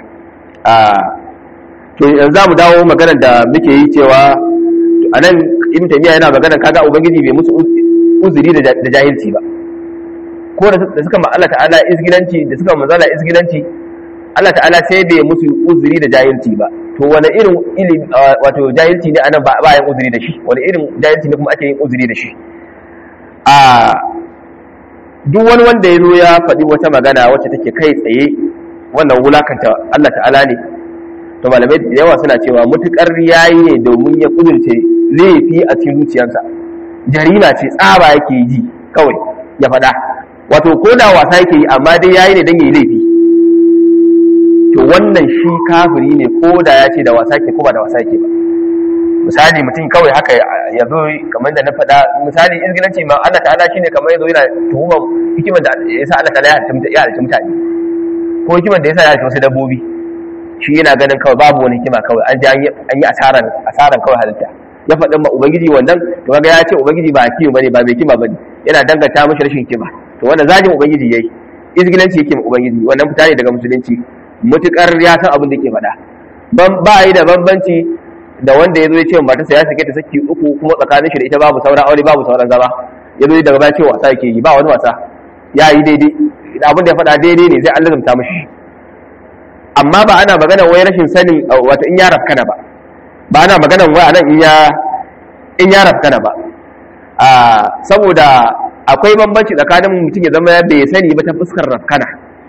to yanzu za mu dawo maganar da muke yi cewa a nan ibn taymiya yana maganar kaga ubangiji bai musu uzuri da jahilci ba ko da suka ma Allah ta'ala izgilanci da suka manzala izgilanci Allah ta'ala sai bai musu uzuri da jahilci ba to wani irin ilimi wato jahilci ne anan ba ba yin uzuri da shi wani irin jahilci ne kuma ake yin uzuri da shi a duk wani wanda ya zo ya faɗi wata magana wacce take kai tsaye wannan wulakanta Allah ta'ala ne to malamai da yawa suna cewa mutukar yayi ne domin ya kudurce laifi a cikin zuciyarsa jarima ce tsaba yake ji kawai ya faɗa wato ko da wasa yake yi amma dai yayi ne dan yayi laifi to wannan shi kafiri ne ko da ya ce da wasa ke ko ba da wasa ke ba misali mutum kawai haka ya zo kamar da na faɗa misali izgilanci ma Allah ta'ala shine kamar ya zo yana tuhumar hikimar da ya sa Allah ta'ala ya halitta mutane ko hikimar da ya sa ya halitta wasu dabbobi shi yana ganin kawai babu wani hikima kawai an ji an yi asaran asaran kawai halitta ya faɗin ma ubangiji wannan to kaga ya ce ubangiji ba hakimu bane ba mai hikima bane yana danganta mashi rashin hikima to wannan zagin ubangiji yayi izgilanci yake ma ubangiji wannan fita ne daga musulunci mutukar ya san abin da ke faɗa ban ba yi da bambanci da wanda ya zo ya ce matarsa ya sake ta saki uku kuma tsakanin shi da ita babu sauran aure babu sauran zama ya zo daga baya ce wasa yake yi ba wani wasa ya yi daidai abin da ya faɗa daidai ne zai an lazumta mashi amma ba ana magana wai rashin sanin wata in ya rafkana ba ba ana magana wai anan in ya in ya rafkana ba a saboda akwai bambanci tsakanin mutum ya zama bai sani ba ta fuskar rafkana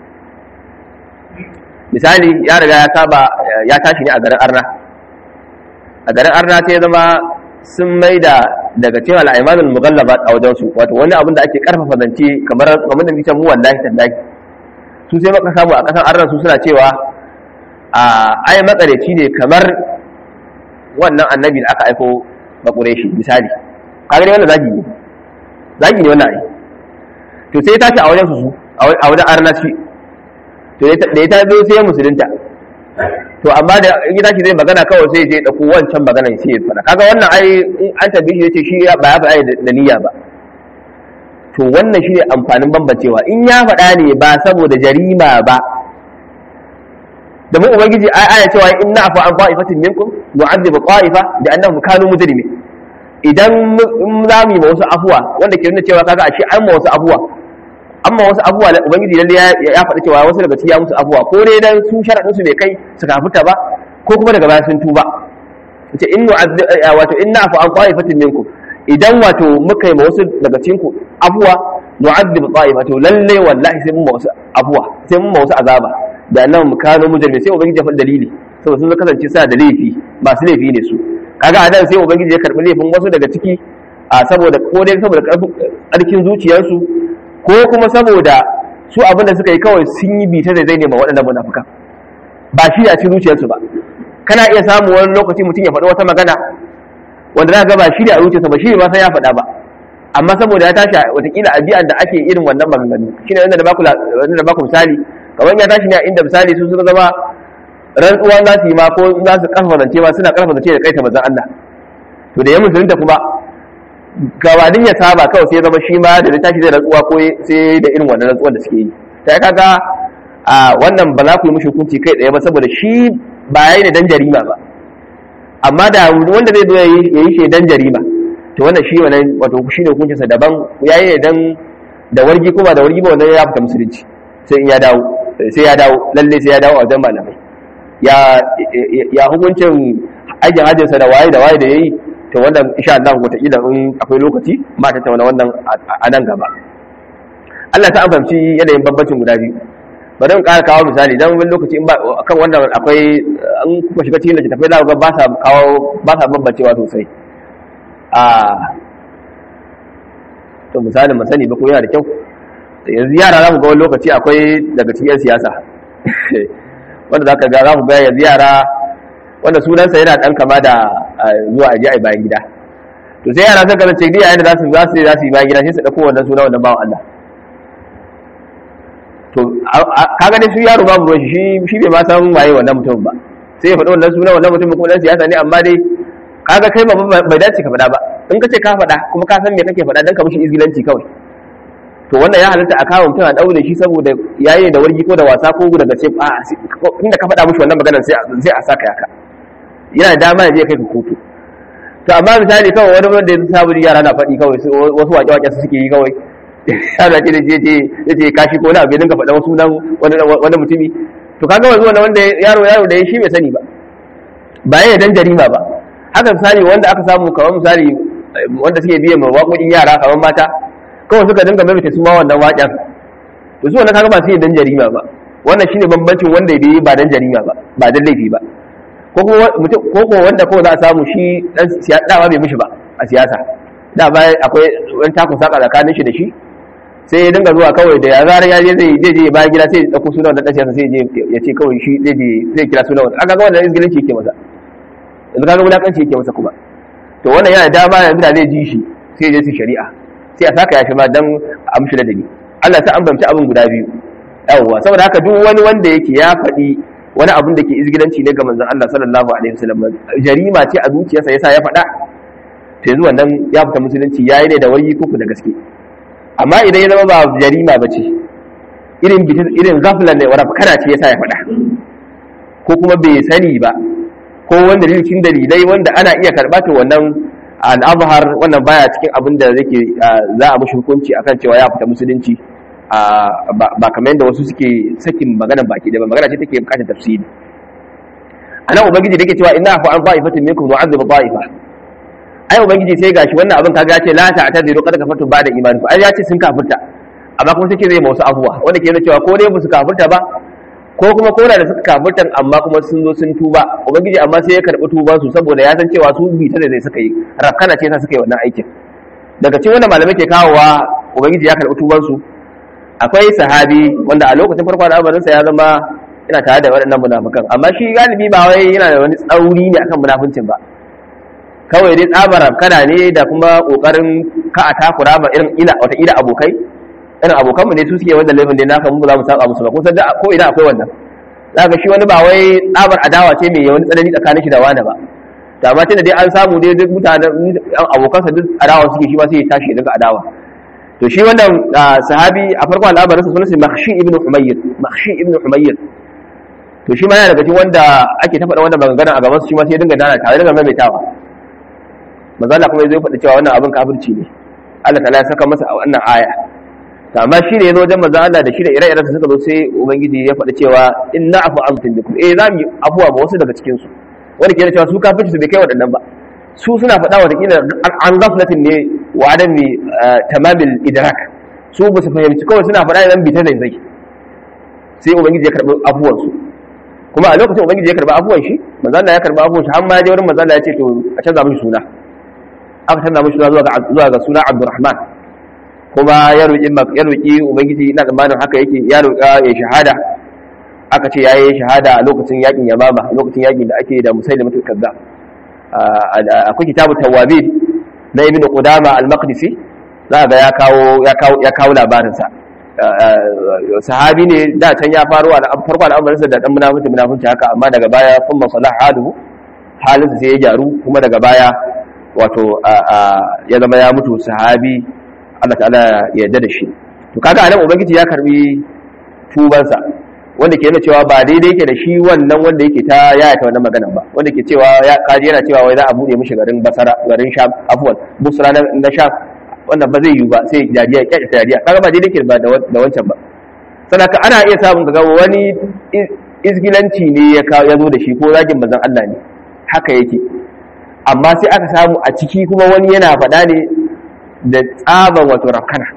misali ya riga ya saba ya tashi ne a garin arna a garin arna sai ya zama sun maida daga cewa al'aimanul mughallaba a wajen su wato wani abin da ake karfafa zance kamar kamar da muke mu wallahi tallahi su sai maka samu a kasan arna su suna cewa a ai makareci ne kamar wannan annabi da aka aiko bakure shi misali kaga ne wannan zagi ne zagi ne wannan ai to sai ya tashi a wajen su a wajen arna shi to da ya tazo sai musulunta to amma da in tashi zai magana kawai sai ya dauko wancan magana sai ya fada kaga wannan ai in an tabbi shi yace shi ba ya faɗa da niyya ba to wannan shine amfanin bambancewa in ya faɗa ne ba saboda jarima ba da mu ubangiji ai aya cewa inna afa an qa'ifatin minkum nu'adhibu qa'ifa bi annahum kanu mujrimin idan za mu yi ma wasu afuwa wanda ke nuna cewa kaga ashe an ma wasu afuwa amma wasu abubuwa da ubangiji lalle ya faɗi cewa wasu daga cikin ya musu abubuwa ko dai dan su sharadin su bai kai su kafuta ba ko kuma daga baya sun tuba ce innu wato inna afu an qa'ifatin minkum idan wato muka yi ma wasu daga cikin ku abuwa nu'adhib qa'ifa to lalle wallahi sai mun ma wasu abuwa sai mun ma wasu azaba da nan mu kano mujrimi sai ubangiji ya faɗi dalili saboda sun kasance suna da laifi masu laifi ne su kaga a nan sai ubangiji ya karɓi laifin wasu daga ciki a saboda ko dai saboda ƙarfin zuciyarsu ko kuma saboda su abinda suka yi kawai sun yi bita da zai nema waɗannan munafukan ba shi a cikin zuciyarsu ba kana iya samu wani lokaci mutum ya faɗi wata magana wanda za ga ba shi a zuciyarsa ba shi ba san ya faɗa ba amma saboda ya tashi watakila addi'an da ake irin wannan maganganu shine wanda da baku wanda da baku misali kamar ya tashi ne a inda misali su suka zama rantsuwa za su yi ma ko za su karfafa zance ma suna karfafa zance da kaita manzon Allah to da ya musulunta kuma gabanin ya saba kawai sai ya zama shi ma da littafi zai rantsuwa ko sai da irin wannan rantsuwar da suke yi sai kaga a wannan ba za ku yi mishi hukunci kai tsaye ba saboda shi ba yayi ne dan jarima ba amma da wanda zai zo ya yi shi dan jarima to wannan shi wannan wato shi ne hukuncinsa daban yayi ne dan da wargi ko ba da wargi ba wannan ya fita musulunci sai in ya dawo sai ya dawo lalle sai ya dawo a wajen malamai ya ya hukuncin aikin hajjinsa da waye da waye da yayi to wannan insha Allah wataƙila in akwai lokaci ma ta tauna wannan a nan gaba Allah ta amfamci yanayin bambancin guda biyu bari in ƙara kawo misali dan wani lokaci in ba kan wannan akwai an kuma shiga cikin littattafai za ku ga ba sa kawo ba sa bambancewa sosai a to misalin masani ba ko yana da kyau yanzu yara za mu ga wani lokaci akwai daga cikin 'yan siyasa wanda za ka ga za ku ga yanzu yara wanda sunansa yana ɗan kama da zuwa aji a bayan gida to sai yara sun kasance duk yayin da za su za su za su yi bayan gida sai su ɗauko wannan suna wannan bawan Allah to kaga dai su yaro babu ruwan shi shi bai ma san waye wannan mutum ba sai ya faɗi wannan suna wannan mutum kuma dan siyasa ne amma dai kaga kai ba bai dace ka faɗa ba in ka ce ka faɗa kuma ka san me kake faɗa dan ka mishi izgilanci kawai to wannan ya halatta a kawo mutum a daure shi saboda yayi da wargi ko da wasa ko daga ce a inda ka faɗa mishi wannan maganar sai sai a saka yaka yana da dama ya je kai ka kotu to amma misali kawai wani wanda ya sabu yara na faɗi kawai wasu waƙe-waƙe su suke yi kawai yana ce da je ya ce kashi ko wani abu ya dinga faɗa wasu nan wani mutumi to kaga wanzu wanda wanda yaro yaro da ya shi bai sani ba ba ya dan jarima ba haka misali wanda aka samu kamar misali wanda suke biye ma waƙoƙin yara kamar mata kawai suka dinga maimaita su ma wannan waƙen to su wannan kaga ba su yi dan jarima ba wannan shine bambancin wanda ya yi ba dan jarima ba ba dan laifi ba ko ko wanda ko za a samu shi dan dama bai mishi ba a siyasa da ba akwai wani takun saka tsakanin shi da shi sai ya dinga zuwa kawai da ya zarar ya je zai je je bayan gida sai ya dauko sunan wannan dan siyasa sai je ya ce kawai shi zai je zai kira sunan wannan aka ga wannan izgilinci yake masa yanzu kaga wulakanci yake masa kuma to wannan yana dama yanzu da zai ji shi sai ya je su shari'a sai a saka ya shi ma dan a mishi ladabi Allah ta ambamci abin guda biyu yawwa saboda haka duk wani wanda yake ya faɗi wani abin da ke izgilanci ne ga manzon Allah sallallahu alaihi wasallam jarima ce a zuciyarsa yasa ya faɗa to yanzu wannan ya fita musulunci yayi ne da wayi kuku da gaske amma idan ya zama ba jarima bace irin irin ghaflan ne wala kana ce yasa ya faɗa ko kuma bai sani ba ko wanda dalilin dalilai wanda ana iya karɓa to wannan al-azhar wannan baya cikin abin da zake za a mushi hukunci akan cewa ya fita musulunci ba kamar yadda wasu suke sakin magana baki da ba magana ce take bukatar tafsiri anan ubangiji da yake cewa inna fa an fa'ifatin minkum nu'adhibu ta'ifa ai ubangiji sai gashi wannan abin kaga ya ce la ta'tadiru qad kafartum ba'da imanikum ai ya ce sun kafirta amma kuma sai ce zai ma wasu abuwa wanda ke nuna cewa ko dai su kafirta ba ko kuma ko da suka kafirtan amma kuma sun zo sun tuba ubangiji amma sai ya karbi tuban su saboda ya san cewa su bi ta da zai suka yi rakana ce sa suka yi wannan aikin daga cikin wanda malamai ke kawowa ubangiji ya karbi tuban su akwai sahabi wanda a lokacin farko da al'amarinsa ya zama yana tare da waɗannan munafukan amma shi galibi ba wai yana da wani tsauri ne akan munafuncin ba kawai dai tsabar kana ne da kuma kokarin ka a takura ma irin ila wata ila abokai irin abokanmu ne su suke wanda laifin dai naka mu za mu saba musu ba kusan da ko ina akwai wannan zaka shi wani ba wai tsabar adawa ce mai wani tsanani tsakanin shi da wani ba to amma tunda dai an samu dai duk mutanen abokansa duk adawa suke shi ma sai ya tashi daga adawa to shi wannan sahabi a farko al'amarin sa sunan Makhshi ibn Humayr Makhshi ibn Humayr to shi ma yana daga cikin wanda ake ta faɗa wannan magana a gaban su shi ma sai ya dinga dana tare daga maimaitawa manzo Allah kuma zai faɗi cewa wannan abin kafirci ne Allah ta'ala ya saka masa a wannan aya to amma shi ne yazo wajen manzo Allah da shi da ire-iren su suka zo sai ubangiji ya faɗi cewa inna afu amtin bikum eh zamu yi afuwa ba wasu daga cikin su wanda ke cewa su kafirci su bai kai waɗannan ba su suna faɗa wa kila an gaflatin ne wa adami tamamin idrak su ba su fahimci kawai suna faɗa idan bita da zai sai ubangiji ya karɓi abuwansu kuma a lokacin ubangiji ya karɓi abuwan shi manzala ya karɓi abuwan shi har ma ya je wurin manzala ya ce to a canza mishi suna aka canza mishi suna zuwa ga suna abdurrahman kuma ya roƙi ya roƙi ubangiji ina tsammanin haka yake ya roƙa ya shahada aka ce yayi shahada a lokacin yakin yamama lokacin yakin da ake da musailimatul kazzab akwai kitabu tawabin na ibn qudama al-maqdisi za ga ya kawo ya kawo ya kawo labarin sa sahabi ne da can ya faru a farko al'amarin sa da dan munafici munafici haka amma daga baya kun masalah halu halin sai ya gyaru kuma daga baya wato ya zama ya mutu sahabi Allah ta'ala ya yarda da shi to kaga anan ubangiji ya karbi tubansa wanda ke nuna cewa ba daidai yake da shi wannan wanda yake ta yayata wannan maganan ba wanda ke cewa ya kaji yana cewa wai za a bude mishi garin basara garin sham afwan busra na sham wannan ba zai yiwu ba sai dariya ya kyakkyata dariya kaga ba daidai yake ba da wancan ba sannan ana iya samun kaga wani izgilanci ne ya ya zo da shi ko zagin manzon Allah ne haka yake amma sai aka samu a ciki kuma wani yana faɗa ne da tsaban wato rafkana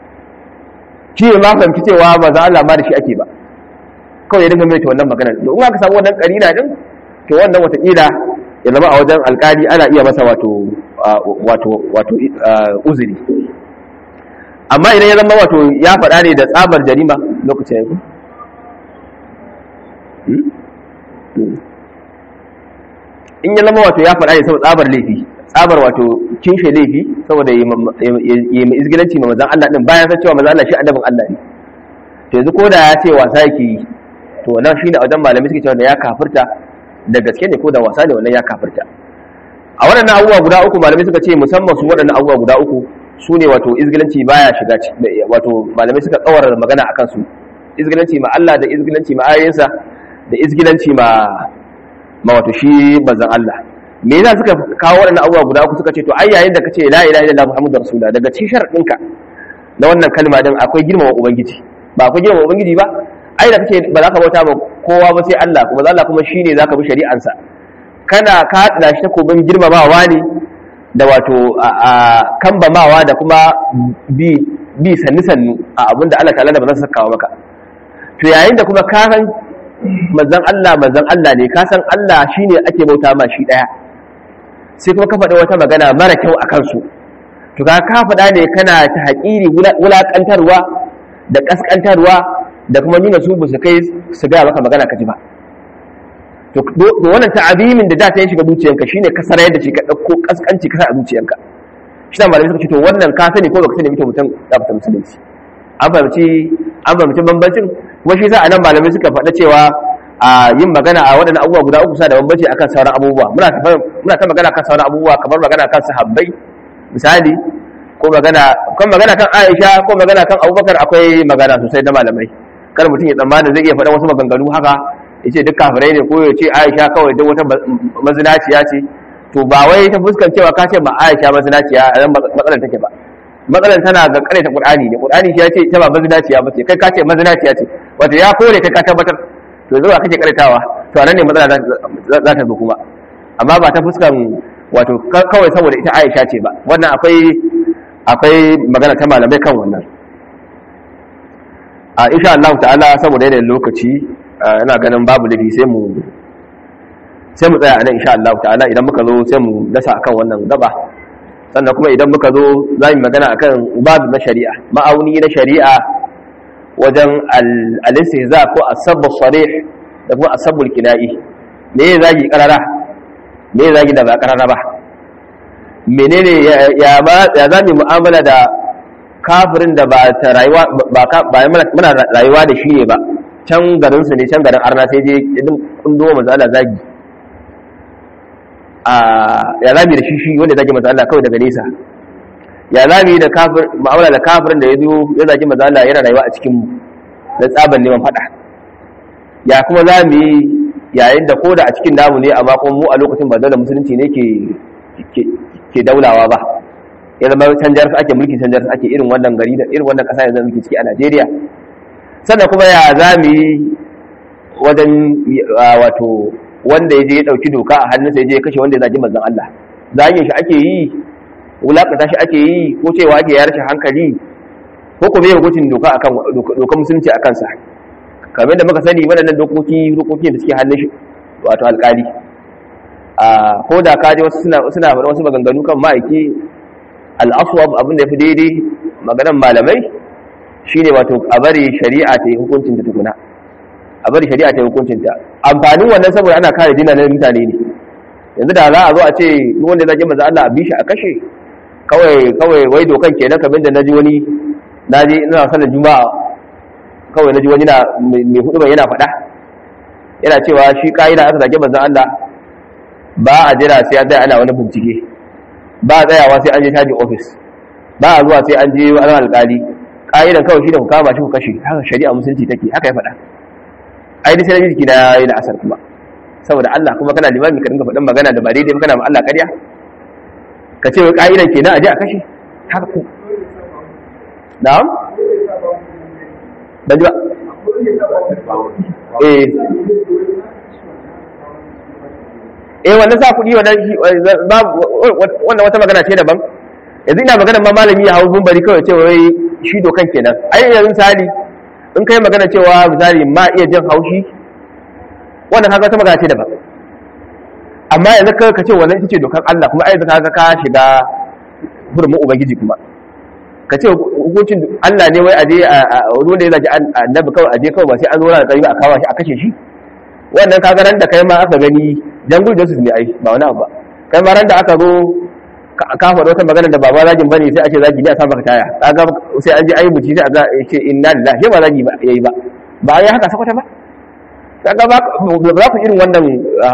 shi ne ma fahimci cewa manzon Allah ma da shi ake ba kawai ya dinga mai wannan maganar to in aka samu wannan karina din to wannan watakila ya zama a wajen alkali ana iya masa wato wato wato uzuri amma idan ya zama wato ya faɗa ne da tsabar jarima lokacin yanzu in ya zama wato ya faɗa ne saboda tsabar laifi tsabar wato kinshe laifi saboda yi mai izgilanci ma mazan Allah din bayan san cewa mazan Allah shi annabin Allah ne to yanzu ko da ya ce wasa yake yi to nan shine a wajen malamai suke cewa da ya kafirta da gaske ne ko da wasa ne wannan ya kafirta a waɗannan abubuwa guda uku malamai suka ce musamman su waɗannan abubuwa guda uku su ne wato izgilanci baya shiga wato malamai suka tsawar magana akan su izgilanci ma Allah da izgilanci ma ayoyinsa da izgilanci ma ma wato shi bazan Allah me yasa suka kawo waɗannan abubuwa guda uku suka ce to ai yayin da kace la ilaha illallah muhammadur rasulullah daga cikin sharadinka na wannan kalma din akwai girmama ubangiji ba akwai girmama ubangiji ba ai da kace ba za ka bauta ba kowa ba sai Allah kuma Allah kuma shine zaka bi shari'ansa kana ka hada shi takobin girmamawa ne da wato a kambamawa da kuma bi bi sannu sannu a abinda Allah ta'ala da ba za su sakawa maka to yayin da kuma ka san manzon Allah manzon Allah ne ka san Allah shine ake bauta ma shi daya sai kuma ka faɗi wata magana mara kyau a kansu to ka ka faɗa ne kana ta haƙiri wulaƙantarwa da ƙasƙantarwa da kuma nuna su ba su kai su gaya maka magana ka ji ba to wannan ta'abimin da da ta yi shiga zuciyanka shine ka sarar da shi ka ɗauko ƙasƙanci ka sa a zuciyanka shi na malamai suka ce to wannan ka sani ko baka sani mutum mutum ya fita musulunci an fahimci an fahimci bambancin kuma shi sa a nan malamai suka faɗa cewa a yin magana a waɗannan abubuwa guda uku sa da bambanci akan sauran abubuwa muna ta muna ta magana kan sauran abubuwa kamar magana kan sahabbai misali ko magana kan magana kan Aisha ko magana kan Abubakar akwai magana sosai da malamai kar mutum ya tsammana zai iya faɗa wasu maganganu haka yace duk kafirai ne ko ya ce Aisha kawai duk wata mazinaciya ce to ba wai ta fuskan cewa ka ce ba Aisha mazinaciya a nan matsalar take ba matsalar tana ga kare ta Qur'ani ne Qur'ani shi ya ce ita ba mazinaciya ba ce kai ka ce mazinaciya ce wato ya kore kai ka tabbatar to zuwa kake karatawa to anan ne matsala za ta zo kuma amma ba ta fuskan wato kawai saboda ita Aisha ce ba wannan akwai akwai magana ta malamai kan wannan a insha Allah ta'ala saboda yanayin lokaci ina ganin babu laifi sai mu sai mu tsaya anan insha Allah ta'ala idan muka zo sai mu dasa akan wannan gaba sannan kuma idan muka zo za mu magana akan babu na shari'a ma'auni na shari'a wajen al-istihza ko as-sabb sarih da kuma as-sabb al-kina'i me ya zagi karara me ya zagi da ba karara ba menene ya ba ya zami mu'amala da kafirin da ba ta rayuwa ba ba muna rayuwa da shi ne ba can garin su ne can garin arna sai je idin kundo manzo Allah zagi a ya zami da shi shi wanda zagi manzo Allah kawai daga nesa ya zami da kafir mu'amala da kafirin da ya zo ya zagi manzo Allah yana rayuwa a cikin mu da tsaban neman fada ya kuma zami yayin da koda a cikin namu ne amma kuma mu a lokacin ba dole musulunci ne ke ke daulawa ba ya zama canjar ake mulki canjar ake irin wannan gari da irin wannan kasa yanzu muke ciki a Najeriya sannan kuma ya zami wajen wato wanda ya je ya dauki doka a hannunsa ya je ya kashe wanda ya zagi manzon Allah zagin shi ake yi wulakata shi ake yi ko cewa ake yar shi hankali ko kuma yin hukuncin doka akan dokar musulunci a kansa kamar da muka sani waɗannan dokoki dokoki da suke hannun shi wato alƙali a ko da ka je wasu suna suna faɗa wasu maganganu kan ma'aiki al-aswab abin da yafi daidai maganan malamai shine wato a bari shari'a ta yi hukuncin ta tukuna a bari shari'a ta yi hukuncin ta amfanin wannan saboda ana kare dinanan mutane ne yanzu da za a zo a ce duk wanda zai maza Allah a bi shi a kashe kawai kawai wai dokan kenan kamar da naji wani naji ina sanin juma'a kawai naji wani na mai hudu yana faɗa yana cewa shi ka'ida aka zage manzon Allah ba a jira sai an tsaya ana wani bincike ba a tsayawa sai an je caji ofis ba a zuwa sai an je wani alƙali ƙa'idan kawai shi da ku kama shi ku kashe haka shari'a musulunci take haka ya faɗa ai da sai na jiki na yi da asar kuma saboda Allah kuma kana limami ka dinga faɗin magana da ba daidai kana ma Allah ƙarya ka ce wai ƙa'idan kenan a je a kashe haka ku na'am ban ji ba eh eh wannan sa kuɗi wannan wannan wata magana ce daban yanzu ina magana ma malami ya hau bumbari kawai cewa wai shi dokan kenan ai yanzu misali in kai magana cewa misali ma iya jin haushi wannan haka wata magana ce daban amma yanzu ka ka ce wannan ita ce dokar Allah kuma ai ka ka shiga hurumin ubangiji kuma ka ce hukuncin Allah ne wai aje a wani da ya zaji annabi kawai aje kawai ba sai an zo da tsari a kawo shi a kashe shi wannan kaga ran da kai ma aka gani jungle justice ne ai ba wani abu ba kai ma ran da aka zo ka faɗa wata magana da baba zagin bane sai a ce zagi ne a sa maka taya kaga sai an je ayi buci sai a ga ce inna lillahi ba zagi ba yayi ba ba ya haka sakwata ba kaga ba za ku irin wannan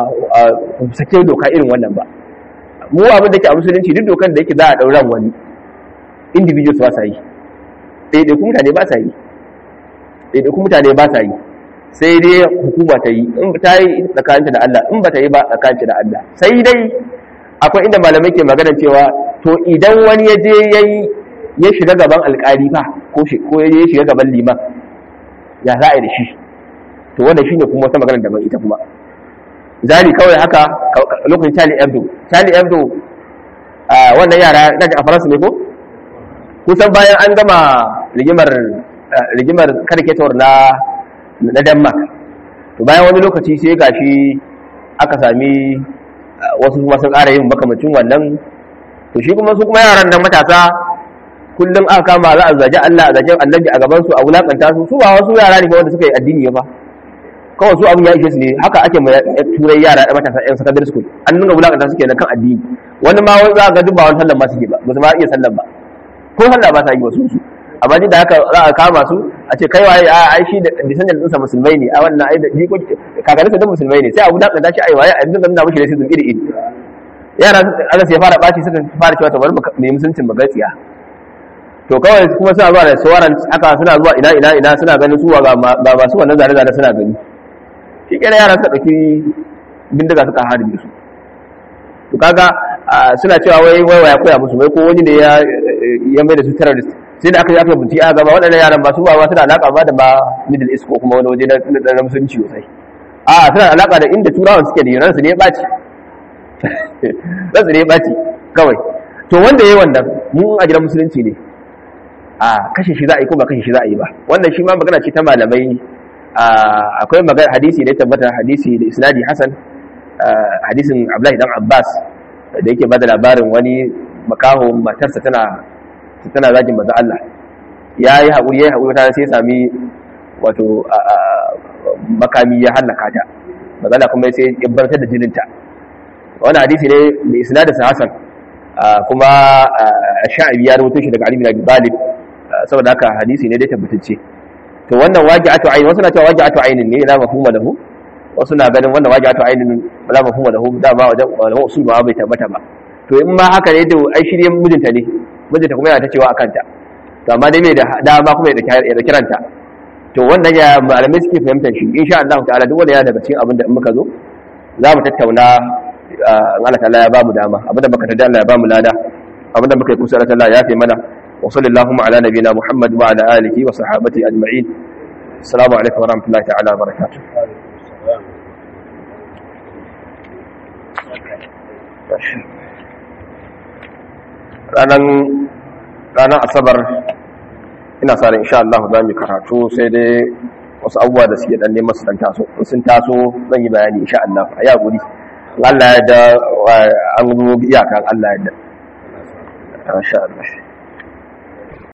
sake doka irin wannan ba mu abin da ke a musulunci duk dokan da yake za a ɗauran wani individuals ba sa yi ɗaiɗaiku mutane ba sa yi ɗaiɗaiku mutane ba sa yi sai dai hukuma ta yi in ta yi tsakaninta da Allah in ba ta yi ba tsakaninta da Allah sai dai akwai inda malamai ke magana cewa to idan wani ya je ya shiga gaban alƙali fa ko ya shiga gaban liman ya za a yi da shi to wanda shine kuma wata magana daban ita kuma zari kawai haka lokacin Charlie Hebdo Charlie Hebdo wannan yara na a Faransa ne ko kusan bayan an gama rigimar rigimar karketawar na na Denmark to bayan wani lokaci sai gashi aka sami wasu kuma sun ƙara yin makamacin wannan to shi kuma su kuma yaran nan matasa kullum aka kama za a zaji Allah a zaji annabi a gaban su a wulakanta su su ba wasu yara ne wanda suka yi addini ba kawai su abin ya ishe su ne haka ake mai turai yara da matasa yan secondary school an nuna wulakanta suke na kan addini wani ma wani za ga duk ba wani sallan ma suke ba ba su ma iya sallan ba ko sallah ba ta yi ba su su amma duk da haka za a kama su a ce kai waye a ai shi da descendant ɗinsa musulmai ne a wannan ai da jiko kakarinsa da musulmai ne sai a wulakanta shi ai waye a dinga nuna mishi racism iri iri yara aka sai fara ɓaci suka fara cewa to bari mu yi musuncin magatsiya to kawai kuma suna zuwa da sauran haka suna zuwa ina ina ina suna ganin su ga masu wannan zare zare suna gani shi kenan yara suka ɗauki bindiga suka harbe su to kaga suna cewa wai wai waya koya musu wai ko wani ne ya ya mai da su terrorist sai da aka yi aka bincike a gaba waɗannan yaran ba su ba suna alaƙa ba da ba middle east ko kuma wani waje na musulunci sosai a suna alaƙa da inda turawan suke da yunan su ne ya ɓaci ransu ne ya ɓaci kawai to wanda ya yi wannan mu a gidan musulunci ne a kashe shi za a yi ko ba kashe shi za a yi ba wannan shi ma magana ce ta malamai akwai magana hadisi da ya tabbata hadisi da isnadi hasan hadisin abdullahi dan abbas da yake bada labarin wani makaho matarsa tana tana zagin manzo Allah ya yi haƙuri ya yi haƙuri ta sai ya sami wato makami ya hallaka ta manzo kuma sai ya bartar da jininta wannan hadisi ne da isnadin sa hasan kuma sha'abi ya rubuto shi daga Ali bin Abi Talib saboda haka hadisi ne dai tabbatacce to wannan waji'atu ayn wasu na cewa waji'atu aynin ne la mafhuma lahu wasu na ganin wannan waji'atu aynin la mafhuma lahu da ba wajen malaman usul ba bai tabbata ba to in ma haka ne to ai shirye mijinta ne mijinta kuma yana ta cewa akan ta to amma dai mai da dama kuma ya da kiranta to wannan ya malamai suke fahimtar shi insha Allah ta'ala duk wanda ya daga cikin abin da in muka zo za mu tattauna Allah ta'ala ya ba mu dama abinda baka tada Allah ya ba mu lada abinda muka yi kusa Allah ya fi mana وصلى اللهم على نبينا محمد وعلى آله وصحابته أجمعين السلام عليكم ورحمة الله تعالى وبركاته ranar asabar ina sa ran insha Allah za mu karatu sai dai wasu abubuwa da suke dan neman su dan taso sun taso zan yi bayani insha Allah a ya guri Allah ya da an zo iyakan Allah ya da insha Allah